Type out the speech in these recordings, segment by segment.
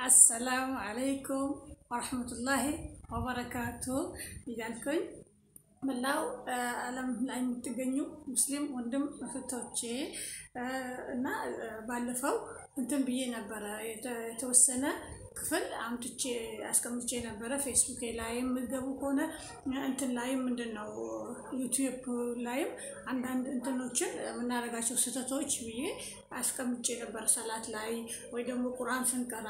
አሰላሙ አለይኩም ወረሕመቱላሂ ወበረካቱ እያልኩኝ መላው ዓለም ላይ የምትገኙ ሙስሊም ወንድም እህቶቼ እና ባለፈው እንትን ብዬ ነበረ የተወሰነ ክፍል አምጥቼ አስቀምጬ ነበረ። ፌስቡክ ላይም የምትገቡ ከሆነ እንትን ላይም ምንድን ነው ዩቲዩብ ላይም አንዳንድ እንትኖችን የምናደርጋቸው ስህተቶች ብዬ አስቀምጬ ነበር። ሰላት ላይ ወይ ደግሞ ቁርአን ስንቀራ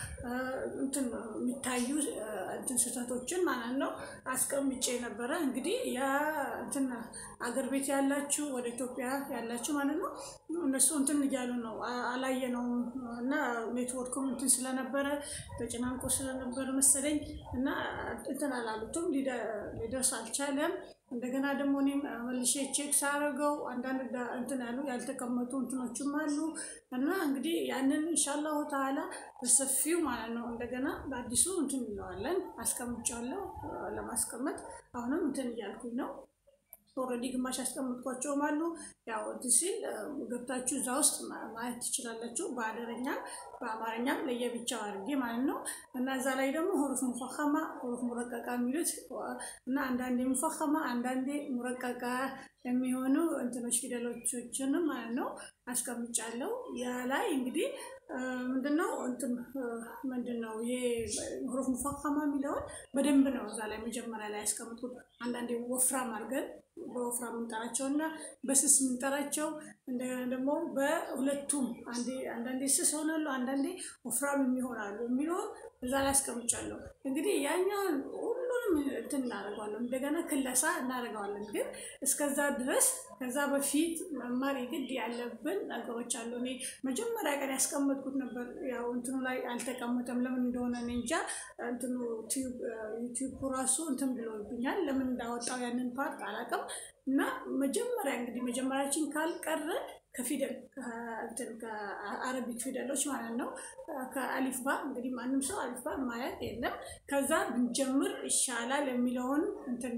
እንትን የሚታዩ እንትን ስህተቶችን ማለት ነው አስቀምጬ ነበረ። እንግዲህ ያ እንትን አገር ቤት ያላችሁ ወደ ኢትዮጵያ ያላችሁ ማለት ነው እነሱ እንትን እያሉ ነው አላየነውም እና ኔትወርኩም እንትን ስለነበረ ተጨናንቆ ስለነበረ መሰለኝ እና እንትን አላሉትም፣ ሊደርስ አልቻለም። እንደገና ደግሞ እኔም መልሼ ቼክ ሳደርገው አንዳንድ እንትን ያሉ ያልተቀመጡ እንትኖችም አሉ እና እንግዲህ ያንን ኢንሻአላሁ ተዓላ በሰፊው ማለት ነው እንደገና በአዲሱ እንትን እንለዋለን። አስቀምጫለሁ ለማስቀመጥ አሁንም እንትን እያልኩኝ ነው። ኦልሬዲ ግማሽ ያስቀምጥኳቸውም አሉ። ያው እንትን ሲል ገብታችሁ እዛ ውስጥ ማየት ትችላላችሁ። በአደረኛም በአማርኛም ለየብቻው አድርጌ ማለት ነው እና እዛ ላይ ደግሞ ሁሩፍ ሙፈኸማ ሁሩፍ ሙረቀቃ የሚሉት እና አንዳንዴ ሙፈኸማ አንዳንዴ ሙረቀቃ የሚሆኑ እንትኖች ፊደሎችንም ማለት ነው አስቀምጫለሁ። ያ ላይ እንግዲህ ምንድነው እንትን ምንድነው ይሄ ሁሩፍ ሙፈኸማ የሚለውን በደንብ ነው እዛ ላይ መጀመሪያ ላይ ያስቀምጥኩት። አንዳንዴ ወፍራም አድርገን በወፍራም የምንጠራቸው እና በስስ የምንጠራቸው እንደገና ደግሞ በሁለቱም አንዳንዴ ስስ ሆናሉ፣ አንዳንዴ ወፍራም የሚሆናሉ የሚለውን እዛ ላይ አስቀምጫለሁ። እንግዲህ ያኛውን ሁሉንም እንትን እናደርገዋለን፣ እንደገና ክለሳ እናደርገዋለን። ግን እስከዛ ድረስ ከዛ በፊት መማር የግድ ያለብን ነገሮች አሉ። እኔ መጀመሪያ ቀን ያስቀመጥኩት ነበር፣ ያው እንትኑ ላይ አልተቀመጠም። ለምን እንደሆነ እኔ እንጃ። እንትኑ ዩቲዩብ ራሱ እንትን ብሎብኛል። ለምን እንዳወጣው ያንን ፓርት አላውቅም። እና መጀመሪያ እንግዲህ መጀመሪያችን ካልቀረ ከፊደል ከአረቢክ ፊደሎች ማለት ነው ከአሊፍ ባ እንግዲህ ማንም ሰው አሊፍ ባ ማየት የለም። ከዛ ብንጀምር ይሻላል የሚለውን እንትን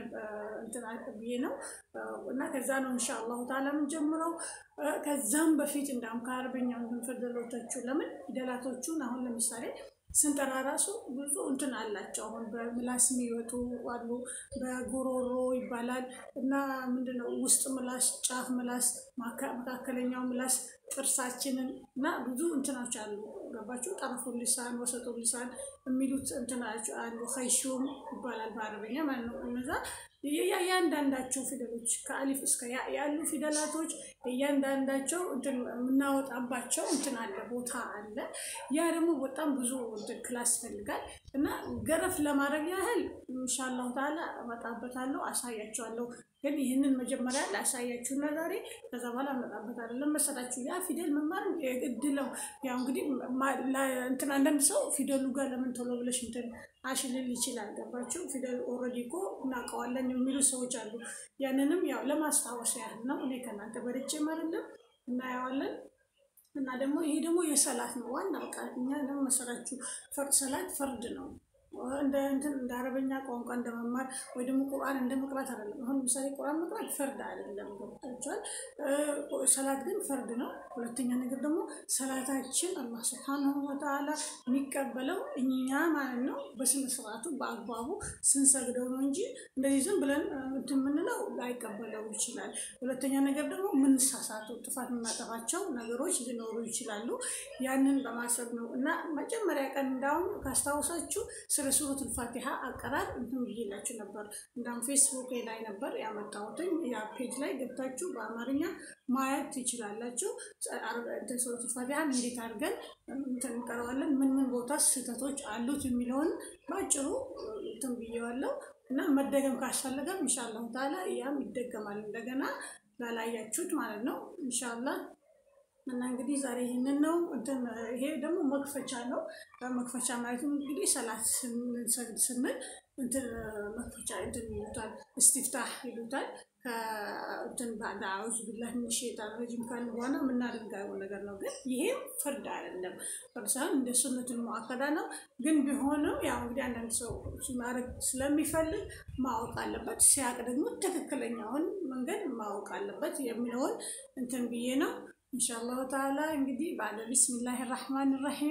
ብዬ ነው እና ከዛ ነው ኢንሻአላሁ ተዓላ የምንጀምረው። ከዛም በፊት እንዳውም ከአረበኛው ፊደሎቶቹ ለምን ፊደላቶቹን አሁን ለምሳሌ ስንጠራ ራሱ ብዙ እንትን አላቸው። አሁን በምላስ የሚወጡ አሉ፣ በጉሮሮ ይባላል እና ምንድነው ውስጥ ምላስ፣ ጫፍ ምላስ፣ መካከለኛው ምላስ፣ ጥርሳችንን እና ብዙ እንትናች አሉ። ገባችሁ? ጠረፉ ሊሳን፣ ወሰጡ ሊሳን የሚሉት እንትናች አሉ። ኸይሹም ይባላል በአረበኛ ማለት ነው። እነዛ እያንዳንዳቸው ፊደሎች ከአሊፍ እስከ ያ ያሉ ፊደላቶች እያንዳንዳቸው እንትን የምናወጣባቸው እንትን አለ ቦታ አለ። ያ ደግሞ በጣም ብዙ እንትን ክላስ ይፈልጋል እና ገረፍ ለማድረግ ያህል ኢንሻአላሁ ተዓላ እመጣበታለሁ፣ አሳያቸዋለሁ። ግን ይህንን መጀመሪያ ላሳያችሁና ዛሬ ከዛ በኋላ እመጣበታለሁ። ለመሰላችሁ ያ ፊደል መማር የግድ ነው። ያው እንግዲህ እንትን አንዳንድ ሰው ፊደሉ ጋር ለምን ቶሎ ብለሽ እንትን አሽልል ይችላል። ገባችሁ? ፊደል ኦልሬዲ እኮ እናውቀዋለን የሚሉ ሰዎች አሉ። ያንንም ያው ለማስታወስ ያህል ነው። እኔ ከእናንተ በልጬም አይደለም እናየዋለን። እና ደግሞ ይሄ ደግሞ የሰላት ነው ዋና በቃ እኛ ደግሞ መሰላችሁ ሰላት ፈርድ ነው። እንደ እንትን እንደ አረበኛ ቋንቋ እንደ መማር ወይ ደግሞ ቁርአን እንደ መቅራት አይደለም። አሁን ለምሳሌ ቁርአን መቅራት ፈርድ አይደለም፣ ገብታችኋል። ሰላት ግን ፈርድ ነው። ሁለተኛ ነገር ደግሞ ሰላታችን አላህ ሱብሓነሁ ወተዓላ የሚቀበለው እኛ ማለት ነው በስነ ስርዓቱ በአግባቡ ስንሰግደው ነው እንጂ እንደዚህ ዝም ብለን እንትን የምንለው ላይቀበለው ይችላል። ሁለተኛ ነገር ደግሞ ምንሳሳቱ ጥፋት የምናጠፋቸው ነገሮች ሊኖሩ ይችላሉ። ያንን በማሰብ ነው እና መጀመሪያ ቀን እንዳሁን ካስታወሳችሁ ስለ ሱረቱል ፋቲሃ አቀራር እንትን ብዬላችሁ ነበር። እንዳውም ፌስቡክ ላይ ነበር ያመጣሁትኝ። ያ ፔጅ ላይ ገብታችሁ በአማርኛ ማየት ትችላላችሁ። ሱረቱል ፋቲሃን እንዴት አድርገን እንትን እንቀረዋለን፣ ምን ምን ቦታ ስህተቶች አሉት የሚለውን በአጭሩ እንትን ብዬዋለሁ እና መደገም ካስፈለገም ኢንሻአላሁ ተዓላ ያም ይደገማል እንደገና ላላያችሁት ማለት ነው ኢንሻአላህ እና እንግዲህ ዛሬ ይህንን ነው እንትን ይሄ ደግሞ መክፈቻ ነው። መክፈቻ ማለትም እንግዲህ ሰላት ስንሰግድ ስንል እንትን መክፈቻ እንትን ይሉታል፣ እስቲፍታህ ይሉታል። ከእንትን ባዕድ አዑዙ ቢላህ ሚነ ሸይጣን ረጂም ካልን በኋላ የምናደርገው ነገር ነው። ግን ይሄም ፍርድ አይደለም፣ ፍርድ ሳይሆን እንደ ሱነቱል ሙአከዳ ነው። ግን ቢሆንም ያው እንግዲህ አንዳንድ ሰው ማድረግ ስለሚፈልግ ማወቅ አለበት። ሲያቅ ደግሞ ትክክለኛውን መንገድ ማወቅ አለበት የሚለውን እንትን ብዬ ነው። ኢንሻአላሁ ተዓላ እንግዲህ ባለ ቢስሚላህ ራህማን ራሂም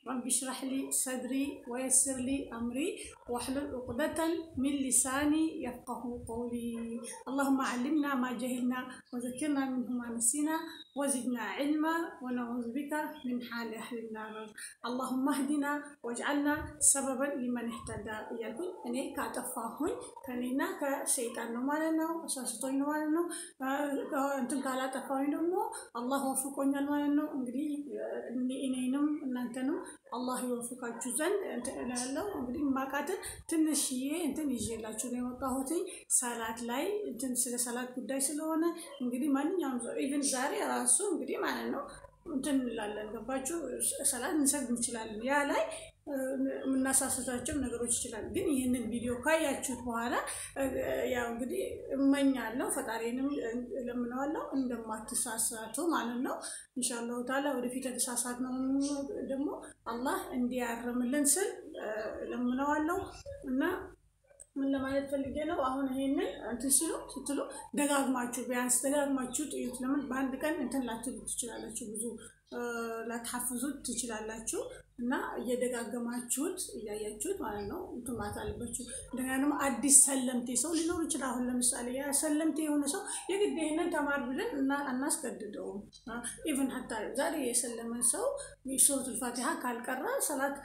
رب اشرح لي صدري ويسر لي أمري واحلل عقدة من لساني يفقه قولي اللهم علمنا ما جهلنا وذكرنا منه ما نسينا وزدنا علما ونعوذ بك من حال أهل النار اللهم اهدنا واجعلنا سببا لمن اهتدى እያልኩኝ እኔ ካጠፋሁኝ ከኔና ከሰይጣን ነው ማለት ነው አሳስቶኝ ነው ማለት ነው እንትን ካላጠፋሁኝ ደግሞ አላህ ወፍቆኛል ማለት ነው እንግዲህ እኔንም እናንተንም አላህ ይወፍቃችሁ ዘንድ እንትን እላለሁ እንግዲህ ማቃትን ትንሽዬ እንትን ይዤላችሁ ነው የመጣሁትኝ ሰላት ላይ እንትን ስለ ሰላት ጉዳይ ስለሆነ እንግዲህ ማንኛውም ሰው ኢቭን ዛሬ ራሱ እንግዲህ ማለት ነው እንትን እንላለን ገባችሁ ሰላት እንሰግድ እንችላለን ያ ላይ የምናሳስታቸው ነገሮች ይችላል ግን ይህንን ቪዲዮ ካያችሁት በኋላ ያው እንግዲህ እመኛለሁ ፈጣሪንም እለምነዋለሁ እንደማትሳሳቱ ማለት ነው ኢንሻአላሁ ታላ ወደፊት የተሳሳት ነው ደግሞ አላህ እንዲያርምልን ስል እለምነዋለሁ እና ምን ለማለት ፈልጌ ነው አሁን ይሄንን እንትን ሲሉ ስትሉ ደጋግማችሁ ቢያንስ ደጋግማችሁ ጥዩት ለምን በአንድ ቀን እንትን ላትሉ ትችላላችሁ ብዙ ላትሐፍዙት ትችላላችሁ እና እየደጋገማችሁት እያያችሁት ማለት ነው እንትን ማለት አለባችሁ። እንደገና ደግሞ አዲስ ሰለምቴ ሰው ሊኖር ይችላል። አሁን ለምሳሌ ያ ሰለምቴ የሆነ ሰው የግድ ይህንን ተማር ብለን እና አናስገድደውም። ኢቨን ሀታ ዛሬ የሰለመን ሰው ሱረቱል ፋቲሃ ካልቀራ ሰላት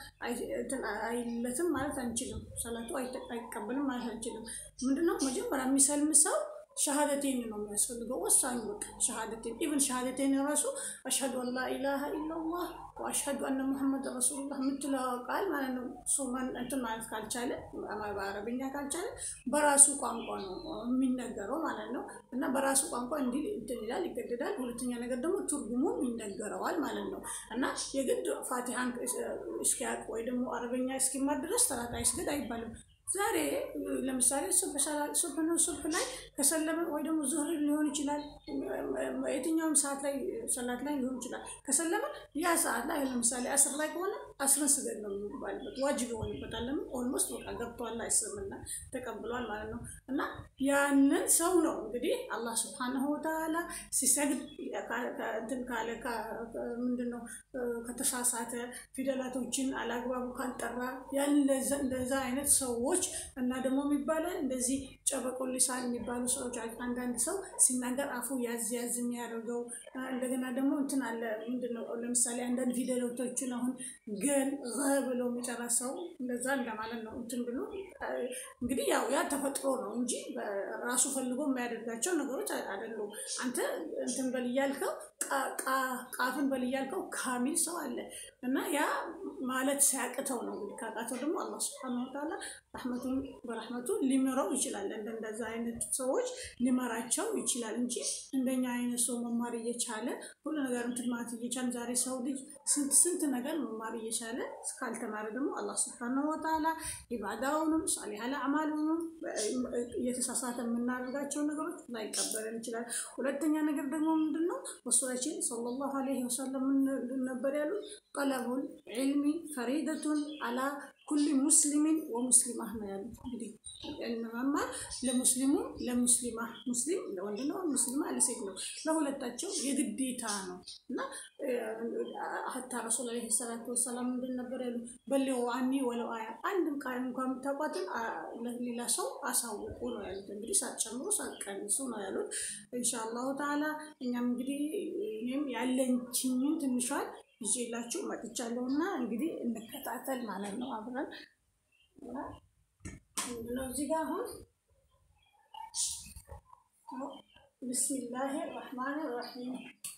አይለትም ማለት አንችልም። ሰላቱ አይቀበልም ማለት አንችልም። ምንድነው መጀመሪያ የሚሰልም ሰው ሸሃደቴን ነው የሚያስፈልገው። ወሳኙ በቃ ሸሃደቴን ኢቨን ሸሃደቴን ራሱ አሽሀዱ አን ላ ኢላሃ ኢላላህ ወአሽሀዱ አነ ሙሐመድ ረሱሉላህ የምትለው ቃል ማለት ነው። ሱማን እንትን ማለት ካልቻለ በአረብኛ ካልቻለ በራሱ ቋንቋ ነው የሚነገረው ማለት ነው። እና በራሱ ቋንቋ እንዲህ እንትን ይላል ይገደዳል። ሁለተኛ ነገር ደግሞ ትርጉሙም ይነገረዋል ማለት ነው። እና የግድ ፋቲሃን እስኪያውቅ ወይ ደግሞ አረበኛ እስኪማር ድረስ ሰላት አይስገድ አይባልም። ዛሬ ለምሳሌ ሱብህ ነው ሱብህ ላይ ከሰለመ ወይ ደግሞ ዙህር ሊሆን ይችላል። የትኛውም ሰዓት ላይ ሰላት ላይ ሊሆን ይችላል። ከሰለመ ያ ሰዓት ላይ ለምሳሌ አስር ላይ ከሆነ አስርን ስገድ ነው የሚባልበት ዋጅብ ይሆንበታል። ለምን ኦልሞስት በቃ ገብቷል፣ እስልምና ተቀብሏል ማለት ነው። እና ያንን ሰው ነው እንግዲህ አላህ ስብሓነሁ ወተዓላ ሲሰግድ እንትን ካለ ምንድን ነው ከተሳሳተ ፊደላቶችን አላግባቡ ካልጠራ ያን እንደዛ አይነት ሰዎች እና ደግሞ የሚባለው እንደዚህ ጨበቆ ሊሳን የሚባሉ ሰዎች አንዳንድ ሰው ሲናገር አፉ ያዝ ያዝ የሚያደርገው እንደገና ደግሞ እንትን አለ ምንድን ነው ለምሳሌ አንዳንድ ፊደሎቶችን አሁን ገን ብሎ የሚጨራ ሰው እንደዛ እንደማለት ነው እንትን ብሎ እንግዲህ ያው ያ ተፈጥሮ ነው እንጂ ራሱ ፈልጎ የሚያደርጋቸው ነገሮች አይደሉም። አንተ እንትን በል እያልከው ቃፍን በል እያልከው ካሚል ሰው አለ እና ያ ማለት ሲያቅተው ነው እንግዲህ ካቃተው ደግሞ አላህ ስብሐነሁ ወተዓላ ረሕመቱን በረሕመቱ ሊምረው ይችላል። እንደዛ አይነት ሰዎች ሊመራቸው ይችላል እንጂ እንደኛ አይነት ሰው መማር እየቻለ ሁሉ ነገር እንትን ማለት እየቻለ ዛሬ ሰው ልጅ ስንት ስንት ነገር መማር እየቻለ እስካልተማረ ደግሞ አላህ ስብሐነሁ ወተዓላ ኢባዳውንም ሳሊሃል አዕማሉንም እየተሳሳተ የምናደርጋቸው ነገሮች ላይቀበለን ይችላል። ሁለተኛ ነገር ደግሞ ምንድን ነው ረሱላችን ሰለላሁ ዐለይሂ ወሰለም ምን ነበር ያሉት? ጠለቡል ዒልሚ ፈሪደቱን አላ ኩል ሙስሊሚን ወሙስሊማ ነው ያሉት። እንግዲህ መማር ለሙስሊሙ ለሙስሊማ ሙስሊም ለወንድ ነው፣ ሙስሊማ ለሴት ነው፣ ለሁለታቸው የግዴታ ነው እና ሀታ ረሱል ዐለይሂ ሰላቱ ወሰላም ምንድን ነበር ያሉት? በሊጉ አኒ ወለው አያ አንድም ቃል እንኳን የምታውቋትን ለሌላ ሰው አሳውቁ ነው ያሉት። እንግዲህ ሳትጨምሩ ሳትቀንሱ ነው ያሉት። ኢንሻአላሁ ተዓላ እኛም እንግዲህ እኔም ያለችኝን ትንሿን ይዤላችሁ መጥቻለሁ እና እንግዲህ እንከታተል ማለት ነው አብረን ምንድነው እዚህ ጋር አሁን ብስሚላህ ራህማን ራሂም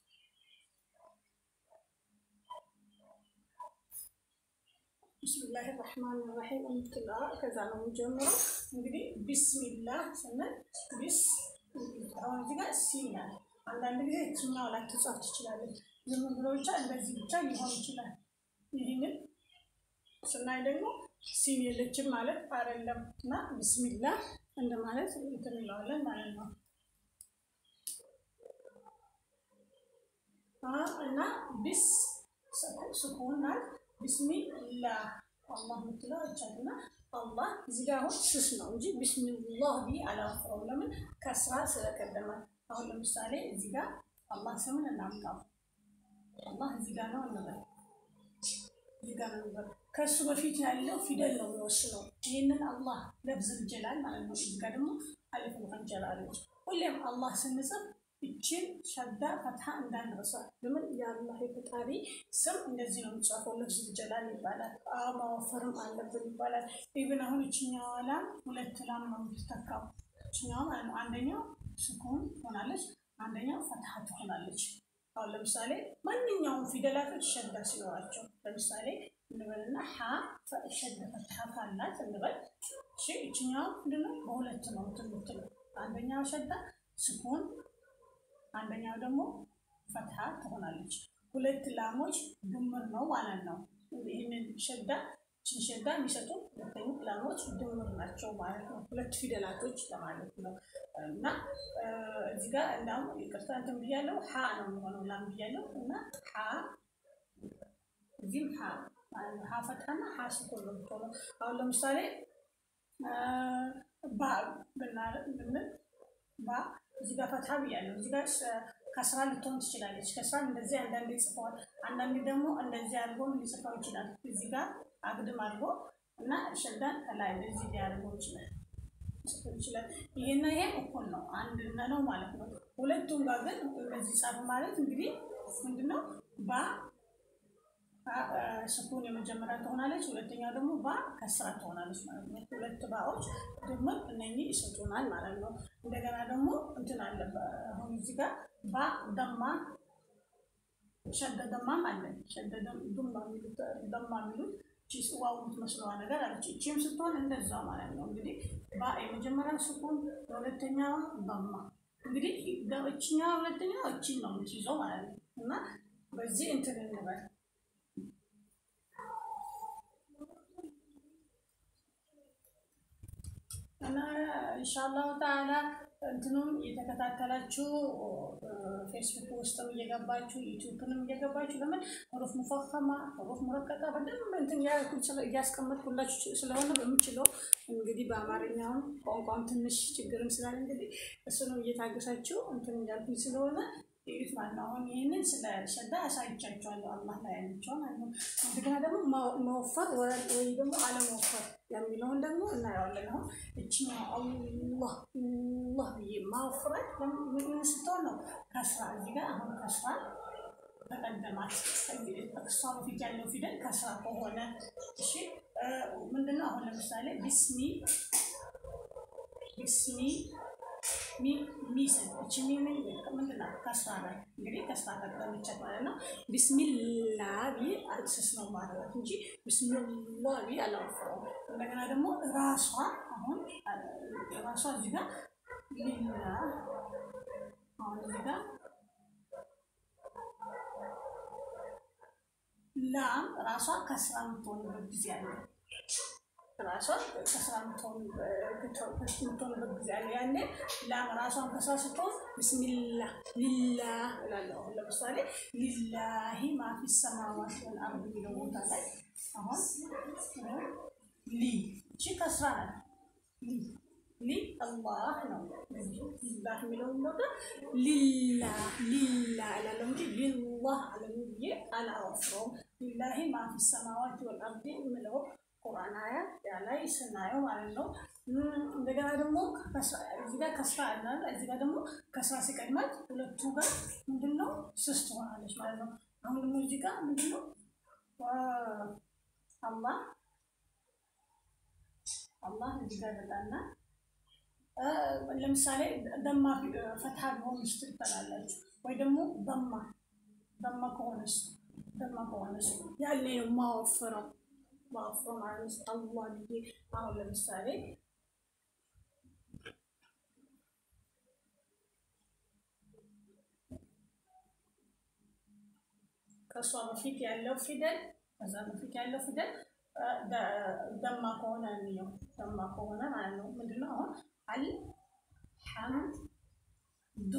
ብስሚላህ ራህማን ራሂም የምትለዋ ከዛ ነው የሚጀምረው። እንግዲህ ቢስሚላህ ስንል ቢስ አሁን እዚህ ጋር ሲናል አንዳንድ ጊዜ የትኛው ላይ ትጻፍ ትችላለች። ዝም ብሎ ብቻ እንደዚህ ብቻ ሊሆን ይችላል። ይህንን ስናይ ደግሞ ሲን የለችም ማለት አይደለም እና ቢስሚላህ እንደማለት እንትን እንለዋለን ማለት ነው እና ቢስ ስኩን ናት። ቢስሚላህ አላህ የምትለው አይቻልና አላህ እዚህ ጋር አሁን ስስ ነው እንጂ ቢስሚላህ ብዬ አላወጣውም። ለምን ከስራ ስለቀደመ። አሁን ለምሳሌ እዚህ ጋር አላህ ስምን እናምጣው። አላህ እዚህ ጋር ነው እንበል። እዚህ ጋር ነው የሚባለው። ከእሱ በፊት ያለው ፊደል ነው የሚወስነው። ይህንን አላህ ለብዝል ጀላል ማለት ነው። እዚህ ጋር ደግሞ አሊፍ ሙሐንጀላለች። ሁሌም አላህ ስንጽፍ እችን ሸዳ ፈትሐ እንዳንረሳ። ለምን የአላህ የፈጣሪ ስም እንደዚህ ነው የሚጻፈው። ለብዝል ጀላል ይባላል። ማወፈርም አለብን ይባላል። ኢብን አሁን እችኛዋ ላም ሁለት ላም ነው የምትተካው። እችኛዋ ማለት ነው። አንደኛው ስኩን ትሆናለች፣ አንደኛው ፈትሐ ትሆናለች። አሁን ለምሳሌ ማንኛውም ፊደላቶች ሸዳ ሲኖራቸው ለምሳሌ እንበልና ሀ ሸዳ ፈትሐ ካላት እንበል። እሺ እችኛዋ ምንድነው? በሁለት ነው የምትለው። አንደኛው ሸዳ ስኩን፣ አንደኛው ደግሞ ፈትሐ ትሆናለች። ሁለት ላሞች ድምር ነው ማለት ነው። ይህንን ሸዳ ችን ሸዳ የሚሰጡ ሁለተኛ ላሞች ድምር ናቸው ማለት ነው። ሁለት ፊደላቶች ለማለት ነው። እና እዚህ ጋር እንዳውም ይቅርታ እንትን ብያለሁ፣ ሀ ነው የሚሆነው ላም ብያለሁ። እና ሀ እዚህም ሀ ሀ ፈትሐና ሀ ስኩን ነው የምትሆነው። አሁን ለምሳሌ ባ ብንል ባ እዚህ ጋር ፈትሐ ብያለሁ። እዚህ ጋር ከስራ ልትሆን ትችላለች። ከስራ እንደዚህ አንዳንዴ ጽፈዋል፣ አንዳንዴ ደግሞ እንደዚህ አድርጎም ሊጽፈው ይችላል። እዚህ ጋር አግድም አድርጎ እና ሸዳን ከላይ እንደዚህ ሊያደርገው ይችላል ይችላል። ይሄና ይሄ እኩል ነው፣ አንድ ነው ማለት ነው። ሁለቱም ጋር ግን እንደዚህ ጻፍ ማለት እንግዲህ ምንድነው ባ ስኩን የመጀመሪያ ትሆናለች፣ ሁለተኛው ደግሞ ባ ከስራ ትሆናለች ማለት ነው። ሁለት ባዎች ድምር እነኚህ ይሰጡናል ማለት ነው። እንደገና ደግሞ እንትን አለ አሁን እዚህ ጋር ባ ደማ ሸደ ደማም አለ ሸደ ደማ የሚሉት ዋው የምትመስለዋ ነገር አለች። እቺም ስትሆን እንደዛ ማለት ነው። እንግዲህ ባ የመጀመሪያ ስኩን፣ የሁለተኛዋ ደማ እንግዲህ እችኛ ሁለተኛ እቺን ነው የምትይዘው ማለት ነው። እና በዚህ እንትን እንበል እና ኢንሻአላሁ ተዓላ እንትኑም እየተከታተላችሁ ፌስቡክ ውስጥም እየገባችሁ ዩቲዩብንም እየገባችሁ ለምን ሩፍ ሙፈኸማ ሩፍ ሙረቀቃ በደንብ እንትን እያስቀመጥኩላችሁ ስለሆነ በምችለው እንግዲህ በአማርኛውን ቋንቋም ትንሽ ችግርም ስላለ እንግዲህ እሱንም እየታገሳችሁ እንትን እያልኩኝ ስለሆነ ይዩት ማለት ነው። አሁን ይህንን ስለ ሸዳ አሳይቻችኋለሁ። አላህ ላይ ያለችው ማለት ነው። እንደገና ደግሞ መወፈር ወይ ደግሞ አለመወፈር የሚለውን ደግሞ እናየዋለን። አሁን እችኛው አላህ አላህ ብዬ ማወፍራት ምን ስትሆን ነው? ከስራ እዚህ ጋር አሁን ከስራ ተቀደማት እሷ በፊት ያለው ፊደል ከስራ ከሆነ እሺ፣ ምንድነው አሁን ለምሳሌ ቢስሚ ቢስሚ ሚስን እቺ ሚ ምንድን ናት? ከስራ ላይ እንግዲህ ከስራ ቀጠለቻት ማለት ነው። ቢስሚላ ቢ ስስ ነው ማለት እንጂ ቢስሚላ ቢ አላወፍረውም። እንደገና ደግሞ ራሷ አሁን ራሷ እዚህ ጋር ሊላ አሁን እዚህ ጋር ላም ራሷ ከስራ የምትሆንበት ጊዜ አለ። ራሷ ከስራ የምትሆንበት ጊዜ አለ። ያኔ ላም ራሷን ከስራ ስትሆን ብስሚላ ሊላ እላለሁ። አሁን ለምሳሌ ሊላሂ ማፊ ሰማዋት ወልአርድ የሚለው ቦታ ላይ አሁን ሊ እቺ ከስራ ናት። ሊ ሊ አላህ ነው። ሊላህ የሚለውን ቦታ ሊላ ሊላ እላለሁ እንጂ ሊላህ አለም ብዬ አላወፍረውም። ሊላሂ ማፊ ሰማዋት ወልአርድ የምለው ቁርአን አያ ያ ላይ ስናየው ማለት ነው። እንደገና ደግሞ እዚህ ጋር ከስራ አለ፣ እዚህ ጋር ደግሞ ከስራ ሲቀድማት ሁለቱ ጋር ምንድን ነው ስስ ትሆናለች ማለት ነው። አሁን ደግሞ እዚህ ጋር ምንድን ነው አላህ አላህ እዚህ ጋር በጣና ለምሳሌ ደማ ፈትሃ ቢሆንስ ትባላላችሁ ወይ ደግሞ ደማ ደማ ከሆነስ ደማ ከሆነስ ያኔ ነው የማወፍረው ማወፍረው ማለት ነው። አላህ ብዬ አሁን ለምሳሌ ከእሷ በፊት ያለው ፊደል ከዛ በፊት ያለው ፊደል ደማ ከሆነ የሚለው ደማ ከሆነ ማለት ነው። ምንድነው አሁን አልሐምዱ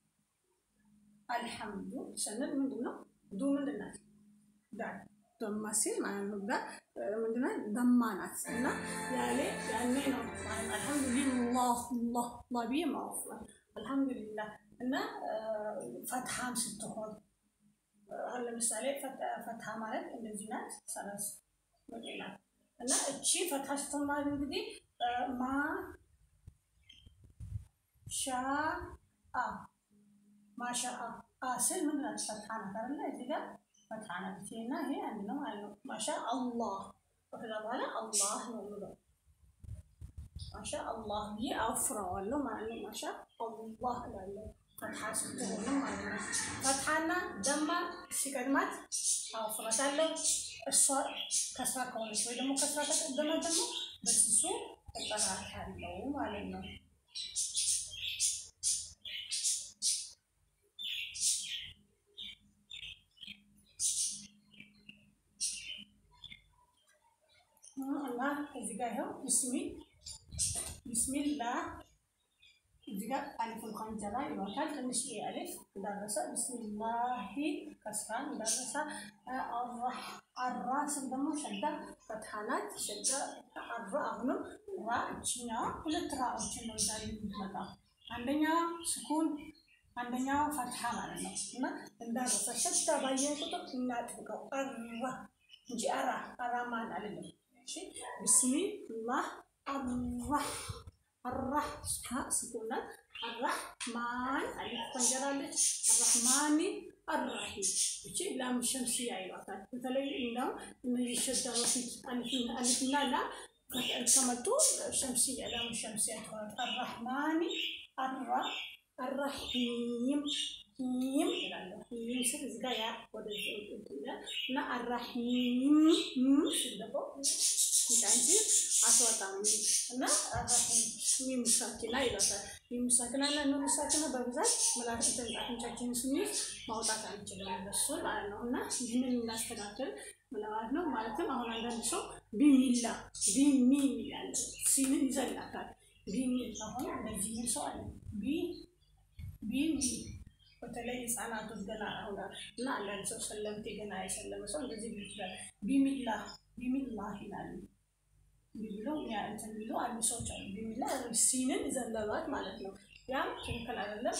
አልሐምዱ ስንል ምንድነው ዱ ምንድን ናት? ዳል ደማ ሲል ማለት ነው። ጋር ምንድነው ደማ ናት እና ያሌ ያኔ ነው አልሐምዱሊላህ ላህ ላ ብዬ ማወፍራል አልሐምዱሊላህ እና ፈትሐም ስትሆን አሁን ለምሳሌ ፈታ ማለት እንደዚህ ናት፣ ሰረዝ ናት እና እቺ ፈታ ስትሆን ማለት እንግዲህ ማ ሻ አ ማሻ አ ስል ምን ናት? ፈታ ናት አይደለ? እዚህ ጋር ፈታ ናት እና ይሄ አንድ ነው ማለት ነው። ማሻ አላህ ከዛ በኋላ አላህ ነው የምለው ማሻ አላህ ብዬ አውፍረዋለሁ ማለት ነው። ማሻ አላህ እላለሁ ፈትሐ ስትሆንም ማለት ነው። ፈትሐና ደማ ሲቀድማት አውፍረታለሁ። እሷ ከስራ ከሆነች ወይ ደግሞ ከስራ ከቀደመ ደግሞ በስሱ እጠራታለሁ ማለት ነው። እና እዚህ ጋር ይኸው ብስሚ ቢስሚላ እዚህ ጋር አሊፍ እንኳን ጀራ ይሏታል። ትንሽ አሊፍ እንዳረሰ ብስሚላሂ ከስራን እንዳረሰ አራ ስም ደግሞ ሸዳ ፈትሃናት ሸዳ አራ አሁንም ራ እችኛዋ ሁለት ራዎችን ነው ዛሬ የምትመጣው አንደኛዋ ስኩን አንደኛዋ ፈትሃ ማለት ነው። እና እንዳረሰ ሸዳ ባየን ቁጥር እናጥብቀው አራ እንጂ አራ አራማን አይደለም። ቢስሚላህ አራህ አራህ ስኩናት አራህማን አሊፍ ተንጀራለች። አራህማኒ አራሂም እቺ ላም ሸምሲያ ይሏታል። በተለይ እንደው እነዚህ ሸዳ በፊት አሊፍና ላ ከመጡ ሸምሲያ ላም ሸምሲያ ትሆናል። አራህማኒ አራ አራሂም ሂም ይላለሁ። ሂም ስል እዚህ ጋር ያ ወደዚህ እና አራሂም ስል ደግሞ እንጂ አስወጣም እና ሚም ሳኪና ይላታል። ሚም ሳኪና እና ኑን ሳኪና በብዛት ምላስ አፍንጫችንን ስንይዝ ማውጣት አንችልም እነሱ ማለት ነው። እና ይህንን እናስተካክል ማለት ነው። ማለትም አሁን አንዳንድ ሰው ቢሚላ ቢሚ ይላል፣ ሲንን ይዘላታል። ቢሚል አሁን እንደዚህ የሚል ሰው አለ። ቢ ቢሚ በተለይ ህጻናቶች ገና አሁን እና አንዳንድ ሰው ሰለምቴ ገና የሰለመ ሰው እንደዚህ ይችላል። ቢሚላ ቢሚላ ይላሉ ብለው እንትን ቢሉ አንድ ሰዎች አሉ። ቢሚላ ሲንን ዘለባት ማለት ነው። ያም ትክክል አይደለም።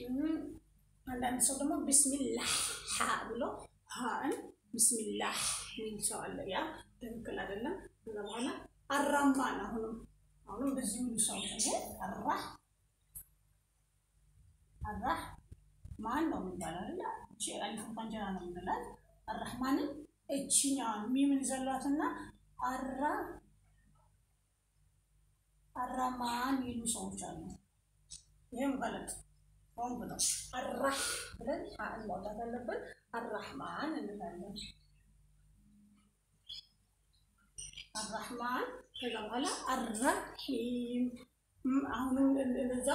አንዳንድ ሰው ደግሞ ቢስሚላህ ሀ ብሎ ሀን ቢስሚላህ ሚል ሰው አለ። ያ ትክክል አይደለም። ከዛ በኋላ አራማን አሁንም አሁንም በዚህ ሚሉ ሰው አራ አራህ ማን ነው የሚባል አይደለ? እቺ አሊፍ እንጀራ ነው የምንላት። አራህማንን እችኛዋን ሚምን ዘሏትና አራ አራማን የሚሉ ሰዎች አሉ። ይህም ገለጥ ሆን ብለው አራህ ብለን ሀን ማውጣት አለብን። አራህማን እንላለን። አራህማን ከዛ በኋላ አራሂም አሁንም እንደዛ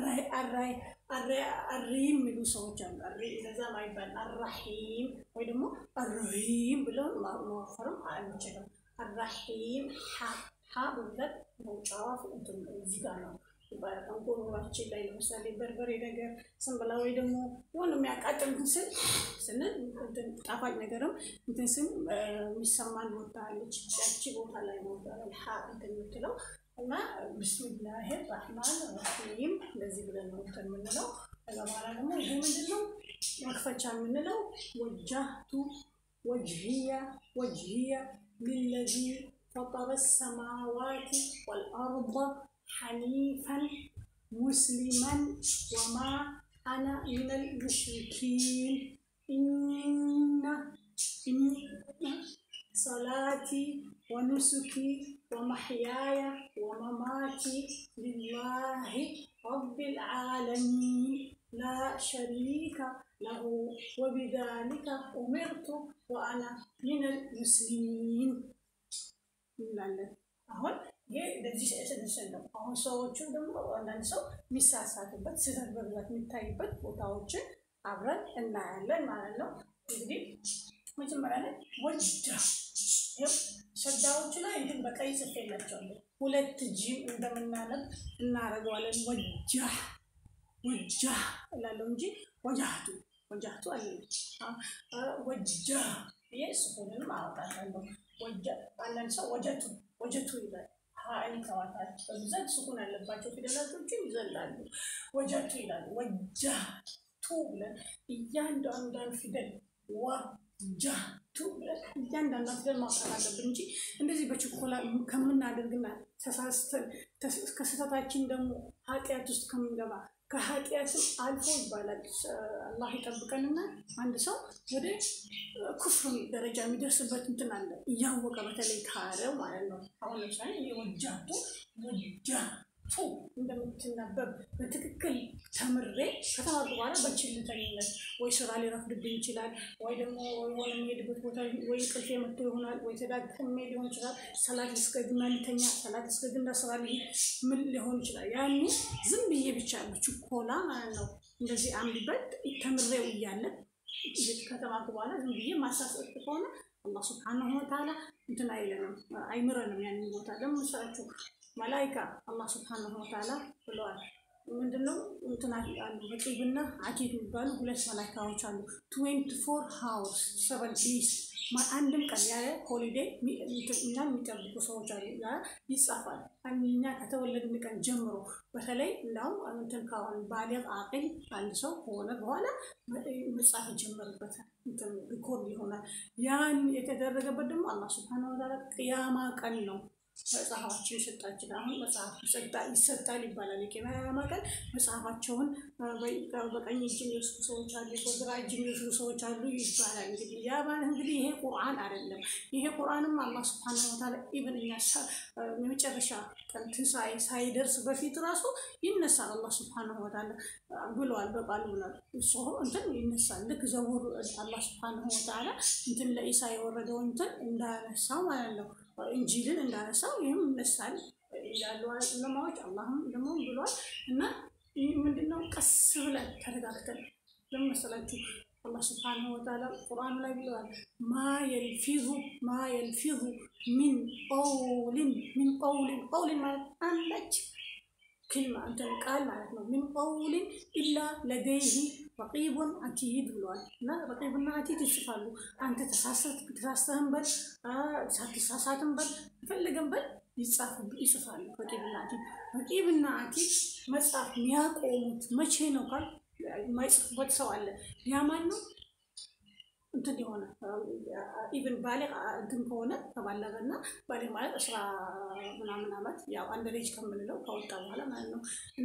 አሪ የሚሉ ሰዎች አሉ። አሪ እንደዛ ማይባል አራሂም ወይ ደግሞ አራሂም ብለው መወፈርም አንችልም። አራሂም ሀ በብዛት መውጫዋ እዚህ ጋር ነው። አንጎራችን ላይ ለምሳሌ በርበሬ ነገር ስንበላ ወይ ደግሞ የሆነ የሚያቃጥል ስል ስንል ጣፋጭ ነገርም እንትን ስም የሚሰማን ቦታ አለች። ያቺ ቦታ ላይ ነው ሀ እንትን የምትለው እና ብስሚላህ ራህማን ራሂም እንደዚህ ብለን ነው እንትን የምንለው። ከዛ በኋላ ደግሞ ይሄ ምንድን ነው መክፈቻ የምንለው ወጃህቱ ወጅህያ ወጅህያ ሊለዚ ፈጠረ ሰማዋት ወልአርض ሐኒፈን ሙስሊመን ወማ አና ሚነል ሙሽሪኪን ኢነ ሰላቲ ወኑሱኪ ወመሕያየ ወመማቲ ሊላሂ ረቢል ዓለሚን ላ ሸሪከ ለሁ ወቢዛሊከ ኡሚርቱ ወአና ሚነል ሙስሊሚን እንላለን። አሁን ይህ እንደዚህ ስንስል ነው። አሁን ሰዎቹ ደግሞ አንዳንድ ሰው የሚሳሳትበት ስህተት በብዛት የሚታይበት ቦታዎችን አብረን እናያለን ማለት ነው። እንግዲህ መጀመሪያ ላይ ወጃ ሸዳዎቹ ላይ እንትን በቀይ ጽፌላቸዋለሁ። ሁለት ጂም እንደምናነብ እናደርገዋለን። ወጃ ወጃ እላለሁ እንጂ ወጃቱ ወጃቱ አለ ወጃ ይሄ ስኩንም አወጣለሁ። አንዳንድ ሰው ወጀቱ ወጀቱ ይላል። ሀይል ከዋታች በብዛት ስኩን ያለባቸው ፊደላቶችን ይዘላሉ። ወጀቱ ይላሉ። ወጃቱ ብለን እያንዳንዷን ፊደል ወጃቱ ብለን እያንዳንዷ ፊደል ማውጣት አለብን እንጂ እንደዚህ በችኮላ ከምናደርግና ተሳስተን ከስህተታችን ደግሞ ኃጢአት ውስጥ ከምንገባ ከኃጢአትም አልፎ ይባላል አላህ ይጠብቀንና አንድ ሰው ወደ ኩፍር ደረጃ የሚደርስበት እንትን አለ እያወቀ በተለይ ካለው ማለት ነው። አሁን ለምሳሌ ወጃቱ ወጃቱ እንደምትነበብ በትክክል ተምሬ ከተማርኩ በኋላ በችልተኝነት ወይ ስራ ሊረፍድብኝ ይችላል፣ ወይ ደግሞ የሆነ የሚሄድበት ቦታ ወይ ቅልፌ መጥቶ ይሆናል፣ ወይ ተዳክሜ ሊሆን ይችላል። ሰላት ልስገድና ልተኛ፣ ሰላት ልስገድና ስራ ልሂድ፣ ምን ሊሆን ይችላል። ያኔ ዝም ብዬ ብቻ ችኮላ ማለት ነው እንደዚህ አንብበት ተምሬው እያለን ከተማርኩ በኋላ ዝም ብዬ ማሳሰብ ከሆነ አላህ ስብሓነሁ ወተዓላ እንትን አይለንም አይምረንም። ያንን ቦታ ለምን መሰላችሁ? መላይካ አላህ ስብሓነሁ ወተዓላ ብለዋል። ምንድነው እንትና አሉ ረቂብና አቲድ የሚባሉ ሁለት መላይካዎች አሉ። ትዌንቲ ፎር ሃውርስ ሰቨን ዴይስ አንድም ቀን ያለ ሆሊዴ እና የሚጠብቁ ሰዎች አሉ። ያ ይጻፋል። እኛ ከተወለድን ቀን ጀምሮ በተለይ እንዳውም እንትን ካሁን ባሊግ አቅል አንድ ሰው ከሆነ በኋላ መጻፍ ይጀመርበታል። ሪኮርድ ይሆናል። ያን የተደረገበት ደግሞ አላህ ስብሓነሁ ወተዓላ ቅያማ ቀን ነው መጽሐፋቸው ይሰጣችን። አሁን መጽሐፍ ይሰጣል ይባላል። የቂያማ ቀን መጽሐፋቸውን በቀኝ እጅ የሚወስዱ ሰዎች አሉ፣ በግራ እጅ የሚወስዱ ሰዎች አሉ ይባላል። እንግዲህ ያ ማለት እንግዲህ ይሄ ቁርአን አይደለም። ይሄ ቁርአንም አላህ ስብሐነሁ ወተዓላ ኢብን እኛ የመጨረሻ ቀን ትንሣኤ ሳይደርስ በፊት ራሱ ይነሳል። አላህ ስብሐነሁ ወተዓላ ብለዋል፣ በቃሉ ብሏል። እሱ እንትን ይነሳል። ልክ ዘቡር አላህ ስብሐነሁ ወተዓላ እንትን ለኢሳ የወረደው እንትን እንዳነሳው ማለት ነው እንጂልን እንዳነሳው ይህም ይነሳል ያሉ ዑለማዎች አላህም ደግሞ ብሏል። እና ምንድነው ቀስ ብለን ተረጋግተን ለምን መሰላችሁ? አላህ ስብሓነሁ ወተዓላ ቁርአኑ ላይ ብለዋል። ማ የልፊዙ ማ የልፊዙ ሚን ቀውሊን ሚን ቀውሊን ቀውሊን ማለት አንዳች ክልማ እንትን ቃል ማለት ነው። ሚን ቀውሊን ኢላ ለደይህ ረቂቡን አቲድ ብለዋል። እና ረቂቡና አቲድ ይጽፋሉ። አንተ ተሳስተህን በል ሳትሳሳትም በል ፈለገን በል ይጽፋሉ። ረቂብና አቲድ ረቂብና አቲድ መጽሐፍ የሚያቆሙት መቼ ነው ካል የማይጽፉበት ሰው አለ። ያ ማን ነው? እንትን የሆነ ኢቨን ባሌ እንትን ከሆነ ከባለገ እና ባሌ ማለት አስራ ምናምን ዓመት ያው አንድ ልጅ ከምንለው ከወጣ በኋላ ማለት ነው እና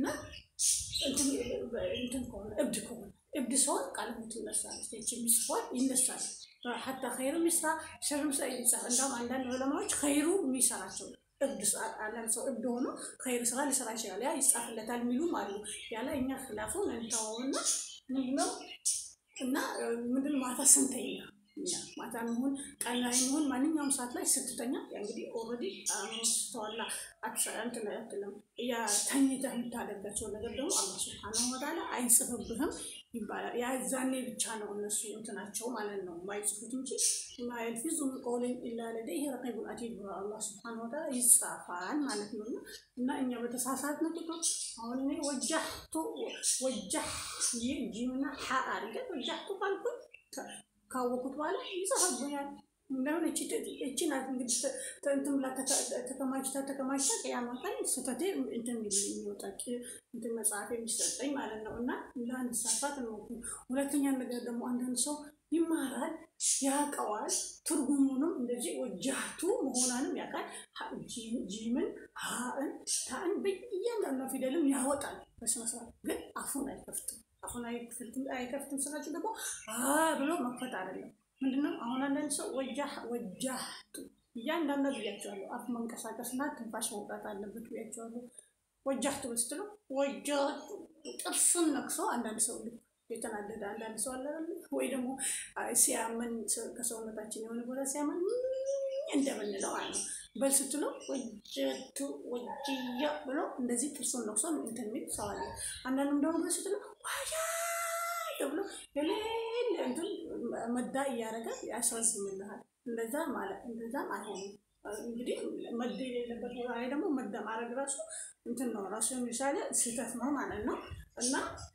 እንትን ከሆነ እብድ ከሆነ እብድ ሰውን ቃለሞት ይነሳል። ስቴች የሚጽፏል ይነሳል። ሀታ ኸይሩ ሚስራ ሸርም ስራ ይጻፍ። እንዳውም አንዳንድ ዑለማዎች ኸይሩ የሚሰራቸው እብድ አንዳንድ ሰው እብድ ሆኖ ኸይር ስራ ሊሰራ ይችላል። ያ ይጻፍለታል የሚሉም አሉ። ያለ እኛ ክላፉን እንተወውና ምንድነው እና ምንድን ማታ ስንተኛ ማታ ሚሆን ቀን ላይ ሚሆን ማንኛውም ሰዓት ላይ ስትተኛ እንግዲህ ኦልሬዲ ስተዋላ እንትን አትልም። ያ ተኝተህ የምታደርጋቸው ነገር ደግሞ አላህ ሱብሓነሁ ወተዓላ አይጽፍብህም ይባላል። ያ ዛኔ ብቻ ነው እነሱ እንትናቸው ማለት ነው የማይጽፉት እንጂ ማ የልፊዙ ሚን ቀውሊን ኢላ ለደይሂ ረቂቡን አቲድ ብሎ አላህ ሱብሓነሁ ወተዓላ ይጻፋል ማለት ነው። እና እኛ በተሳሳትነው ቁጥር አሁን እኔ ወጃህቱ ወጃህ ጂምና ሀ አድርገን ወጃህቱ ካልኩኝ ካወቁት በኋላ ይጽፍብኛል። እንደሆነ እቺ ናት እንግዲህ እንትን ብላ ተከማችታ ተከማችታ ቅያማ ቀን ስህተቴ እንትን የሚወጣ እንትን መጽሐፍ የሚሰጠኝ ማለት ነው። እና ለአንድ ሳፋት ነው። ሁለተኛ ነገር ደግሞ አንዳንድ ሰው ይማራል፣ ያውቀዋል፣ ትርጉሙንም እንደዚህ ወጃቱ መሆኗንም ያውቃል። ጂምን፣ ሀእን፣ ታእን በእያንዳንዱ ፊደልም ያወጣል በስነስርዓት ግን አፉን አይከፍትም። አፉን አይከፍትም ስላችሁ ደግሞ ብሎ መክፈት አይደለም ምንድነው አሁን አንዳንድ ሰው ወጃህ ወጃህቱ እያንዳንዱ ብያቸዋለሁ። አፍ መንቀሳቀስና ትንፋሽ መውጣት አለበት ብያቸዋለሁ። ወጃህቱ ስትሉ ወጃቱ ጥርሱን ነክሶ አንዳንድ ሰው ልክ የተናደደ አንዳንድ ሰው አለ ወይ ደግሞ ሲያመን ከሰውነታችን የሆነ ቦታ ሲያመን እንደምንለው አለ በል ስትለው ወጀቱ ወጅያ ብሎ እንደዚህ ጥርሱን ነክሶ እንትን የሚል ሰው አለ። አንዳንዱም ደግሞ በል ስትለው ዋያ ተብሎ የሌለ እንትን መዳ እያደረገ ያስረዝምልሃል። እንደዛ ማለት እንደዛም አይሆንም። እንግዲህ መድ የሌለበት ቦታ ላይ ደግሞ መዳ ማድረግ ራሱ እንትን ነው ራሱ የሚሻለ ስህተት ነው ማለት ነው። እና